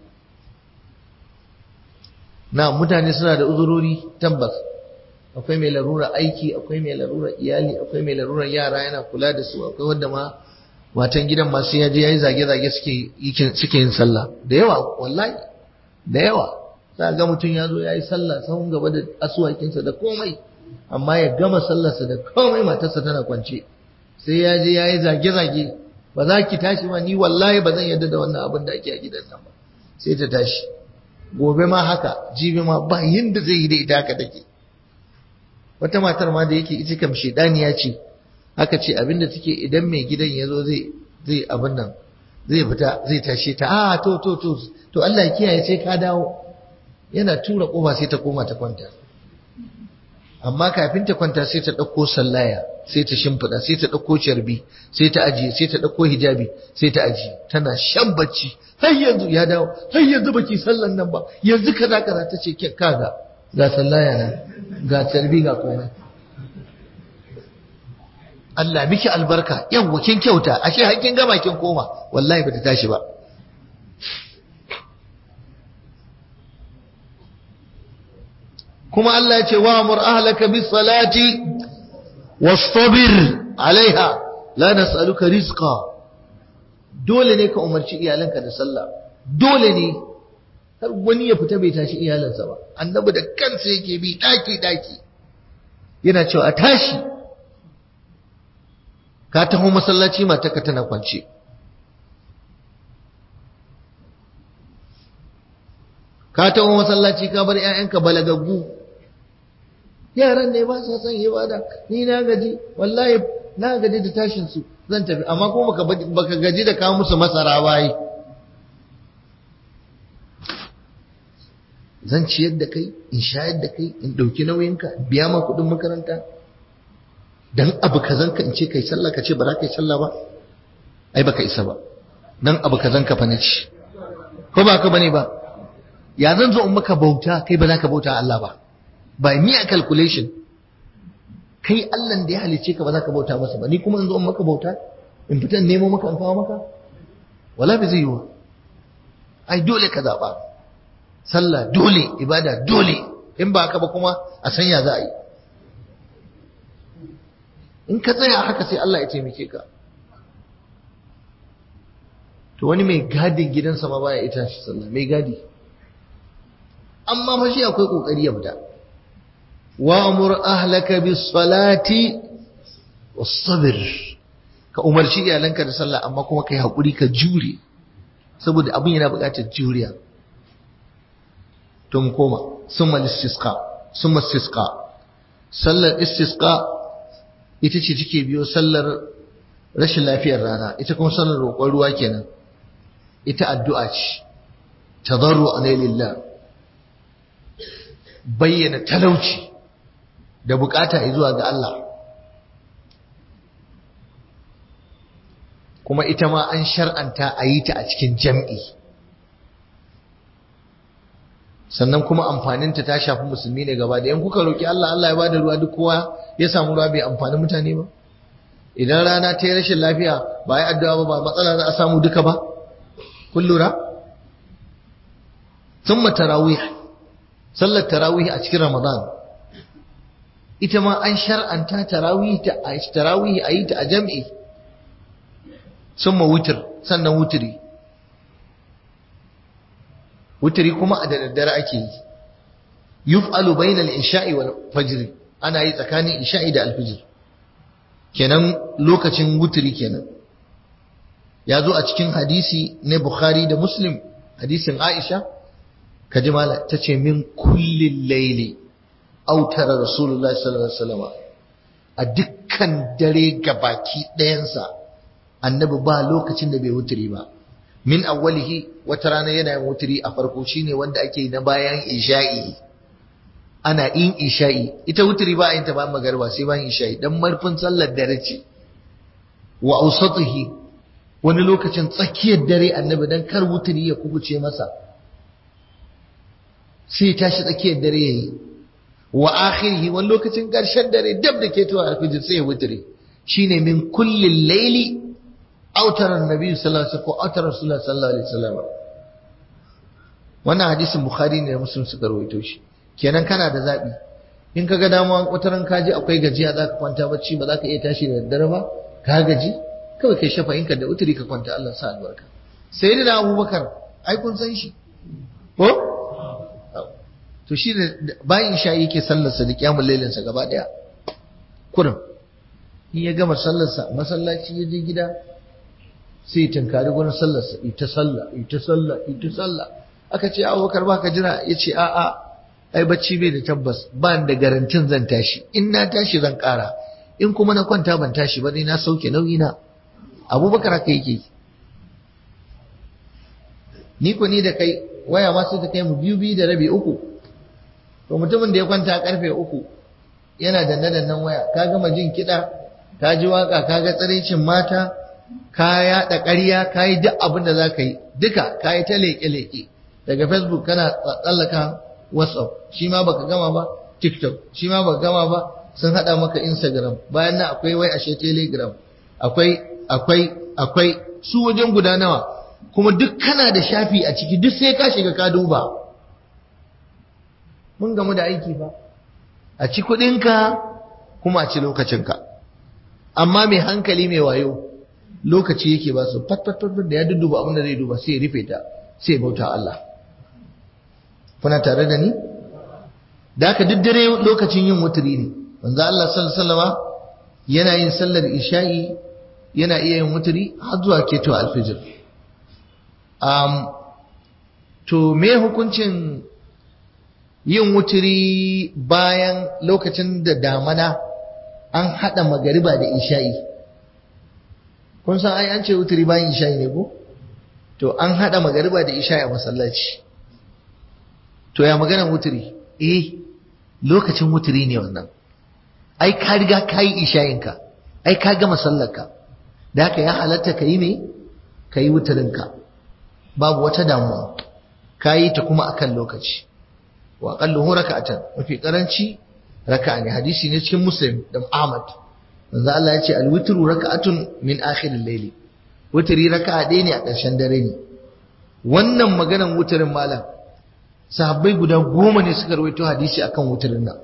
na mutane suna da uzurori tabbas akwai mai larura aiki akwai mai larura iyali akwai mai larura yara yana kula da su akwai wanda ma matan gidan ma sai ya je yayi zage-zage suke suke yin sallah da yawa wallahi da yawa za ga mutum ya zo yayi sallah sahun gaba da asuwakinsa da komai amma ya gama sallarsa da komai matarsa tana kwance sai ya je yayi zage-zage ba za ki tashi ba ni wallahi ba zan yarda da wannan abin da ake a gidan nan ba sai ta tashi gobe ma haka jibi ma ba yinda zai yi da ita haka take wata matar ma da yake ita kam shedaniya ce aka ce abinda take idan mai gidan ya zo zai zai abin nan zai fita zai tashe ta a to to to to Allah ya kiyaye sai ka dawo yana tura kofa sai ta koma ta kwanta amma kafin ta kwanta sai ta ɗauko sallaya sai ta shimfiɗa sai ta ɗauko carbi sai ta ajiye sai ta ɗauko hijabi sai ta ajiye tana shan bacci har yanzu ya dawo har yanzu baki sallan nan ba yanzu kaza kaza ta ce kaga ga sallaya nan ga carbi ga komai Allah miki albarka yawwa kin kyauta ashe har kin gama kin koma wallahi bata tashi ba kuma Allah ya ce wa amur ahlaka bis salati wastabir alaiha la nas'aluka rizqa dole ne ka umarci iyalanka da sallah dole ne har wani ya fita bai tashi iyalansa ba annabi da kansa yake bi daki daki yana cewa a tashi ka taho masallaci matarka tana kwance ka taho masallaci ka bar 'ya'yanka balagaggu yaran ne ba sa son ibada ni na gaji wallahi na gaji da tashin su zan tafi amma kuma baka baka gaji da kawo musu masara bai zan ciyar da kai in shayar da kai in dauki nauyinka biya ma kudin makaranta dan abu kazan ka in ce kai sallah ka ce ba za ka yi sallah ba ai baka isa ba dan abu kazan ka fa nace ko ba ka bane ba ya zan zo in maka bauta kai ba za ka bauta Allah ba by mere calculation kai Allah da ya halice ka ba za ka bauta masa ba ni kuma in zo in maka bauta in fita nemo maka in kawo maka wala bai zai yi wa ai dole ka zaɓa sallah dole ibada dole in ba haka ba kuma a sanya za a yi in ka tsaya haka sai Allah ya taimake ka to wani mai gadin gidansa ma baya ita shi sallah mai gadi amma fa shi akwai kokari ya fita wa'mur ahlaka bis salati was sabr ka umarci iyalanka da sallah amma kuma kai hakuri ka jure saboda abin yana buƙatar juriya tun koma summa istisqa summa istisqa sallar istisqa ita ce take biyo sallar rashin lafiyar rana ita kuma sallar roƙon ruwa kenan ita addu'a ce tadarru lillah bayyana talauci da bukata zuwa ga Allah kuma ita ma an shar'anta a yi ta a cikin jam'i sannan kuma amfaninta ta shafi musulmi ne gaba da yan kuka roki Allah Allah ya bada ruwa duk kowa ya samu ruwa bai amfani mutane ba idan rana ta yi rashin lafiya ba yi addu'a ba ba matsala za a samu duka ba kun lura thumma tarawih sallar tarawih a cikin ramadan ita ma an shar'anta tarawih ta tarawih a yi ta a jam'i summa wutr sannan wutri wutri kuma a da daddare ake yi yuf'alu bainal isha'i wal fajr ana yi tsakanin isha'i da alfijir kenan lokacin wutri kenan ya zo a cikin hadisi na bukhari da muslim hadisin aisha kaji mala ta ce min kullin laili autara rasulullahi sallallahu alaihi wasallam a dukkan dare gabaki ɗayansa annabi ba lokacin da bai wuturi ba min awwalihi wata rana yana yin wuturi a farko shine wanda ake yi na bayan isha'i ana yin isha'i ita wuturi ba a yin ta bayan magariba sai bayan isha'i dan marfin sallar dare ce wa ausatihi wani lokacin tsakiyar dare annabi dan kar wuturi ya kubuce masa sai tashi tsakiyar dare yayi wa akhirihi wani lokacin ƙarshen dare dab da ke tuwa alfijir sai ya wuturi shine min kullin laili autarar nabi sallallahu alaihi wasallam ko autarar rasulullah sallallahu alaihi wasallam wannan hadisin bukhari ne da muslim suka rawaito shi kenan kana da zabi in kaga dama wataran kaji akwai gajiya zaka kwanta bacci ba zaka iya tashi da daddare ba ka gaji kawai kai shafa inka da uturi ka kwanta Allah sa albarka sayyidina abubakar ai kun san shi ko to shi da bayan isha yake sallarsa da kiyamul lailinsa gaba daya kurin in ya gama sallarsa masallaci ya je gida sai ya tunkari gurin sallarsa ita sallah ita sallah ita sallah aka ce abubakar ba ka jira ya ce a'a ai bacci bai da tabbas ba da garantin zan tashi in na tashi zan kara in kuma na kwanta ban tashi ba dai na sauke nauyi na abubakar haka yake ni ko ni da kai waya ma sai ta kai mu biyu biyu da rabi uku to mutumin da ya kwanta karfe uku yana danne dannen waya ka gama jin kiɗa ka ji waka ka ga tsiraicin mata ka yaɗa ƙarya ka yi duk abin da za ka yi duka ka yi ta leƙe-leƙe daga facebook kana tsallaka whatsapp shi ma baka gama ba tiktok shi ma baka gama ba sun haɗa maka instagram bayan nan akwai wai ashe telegram akwai akwai akwai su wajen guda nawa kuma duk kana da shafi a ciki duk sai ka shiga ka duba mun gamu da aiki ba a ci kuɗinka kuma a ci lokacinka amma mai hankali mai wayo lokaci yake ba su fat fat fat da ya dudduba abin da zai duba sai ya rufe ta sai ya bauta Allah kuna tare da ni da haka duk dare lokacin yin wuturi ne manzo Allah sallallahu alaihi wasallama yana yin sallar isha'i yana iya yin wuturi har zuwa keto alfijir um, to me hukuncin yin wuturi bayan lokacin da damana an haɗa magariba da isha'i kun san ai an ce wuturi bayan isha'i ne ko to an haɗa magariba da isha'i a masallaci to ya maganar wuturi eh lokacin wuturi ne wannan ai ka riga ka yi isha'inka ai ka gama sallarka da haka ya halatta ka yi me ka yi wuturinka babu wata damuwa ka yi ta kuma akan lokaci wa aqalluhu raka'atan mafi karanci raka'a ne hadisi ne cikin muslim da ahmad manzo Allah ya ce al-witru raka'atun min akhir al-layli wutri raka'a ɗaya ne a ƙarshen dare ne wannan maganan wuturin malam sahabbai guda goma ne suka rawaito hadisi akan wuturin nan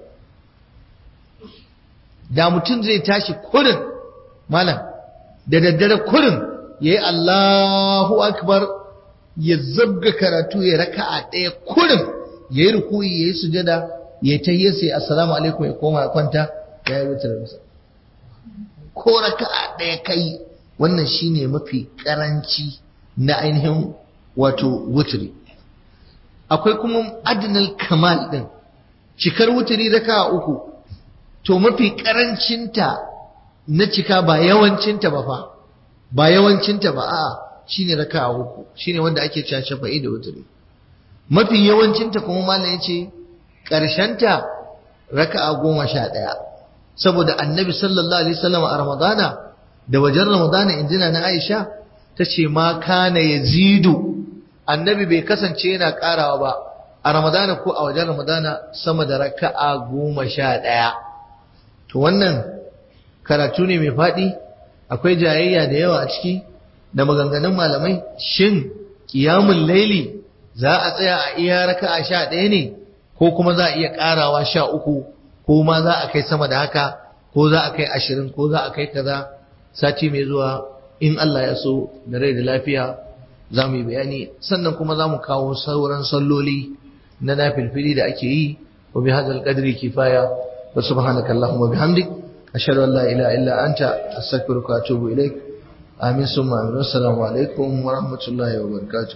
da mutum zai tashi kurin malam da daddare kurin yayi Allahu akbar ya zabga karatu ya raka'a ɗaya kurin ya yi rukuyi ya yi sujada ya ta yi sai assalamu alaikum ya koma ya kwanta ya yi wutar masa ko raka'a ɗaya kai wannan shine mafi karanci na ainihin wato wuturi akwai kuma adinal kamal din cikar wuturi raka'a uku to mafi karancinta na cika ba yawancinta ba fa ba yawancinta ba a'a shine raka'a uku shine wanda ake cewa shafa'i da wuturi mafi yawancinta kuma malam yace ta raka'a goma sha ɗaya saboda annabi sallallahu alaihi wasallam a ramadana da wajen ramadana injina na aisha ta ce ma kana yazidu annabi bai kasance yana karawa ba a ramadana ko a wajen ramadana sama da raka'a goma sha ɗaya to wannan karatu ne mai faɗi akwai jayayya da yawa a ciki da maganganun malamai shin ƙiyamun laili za a tsaya a iya raka'a sha ɗaya ne ko kuma za a iya ƙarawa sha uku ko ma za a kai sama da haka ko za a kai ashirin ko za a kai kaza sati mai zuwa in Allah ya so da rai da lafiya za mu yi bayani sannan kuma za mu kawo sauran salloli na nafilfili da ake yi wa bi hadzal qadri kifaya wa subhanaka allahumma bihamdik ashhadu an la ilaha illa anta astaghfiruka wa atubu ilaik amin summa amin assalamu alaikum wa rahmatullahi wa barakatuh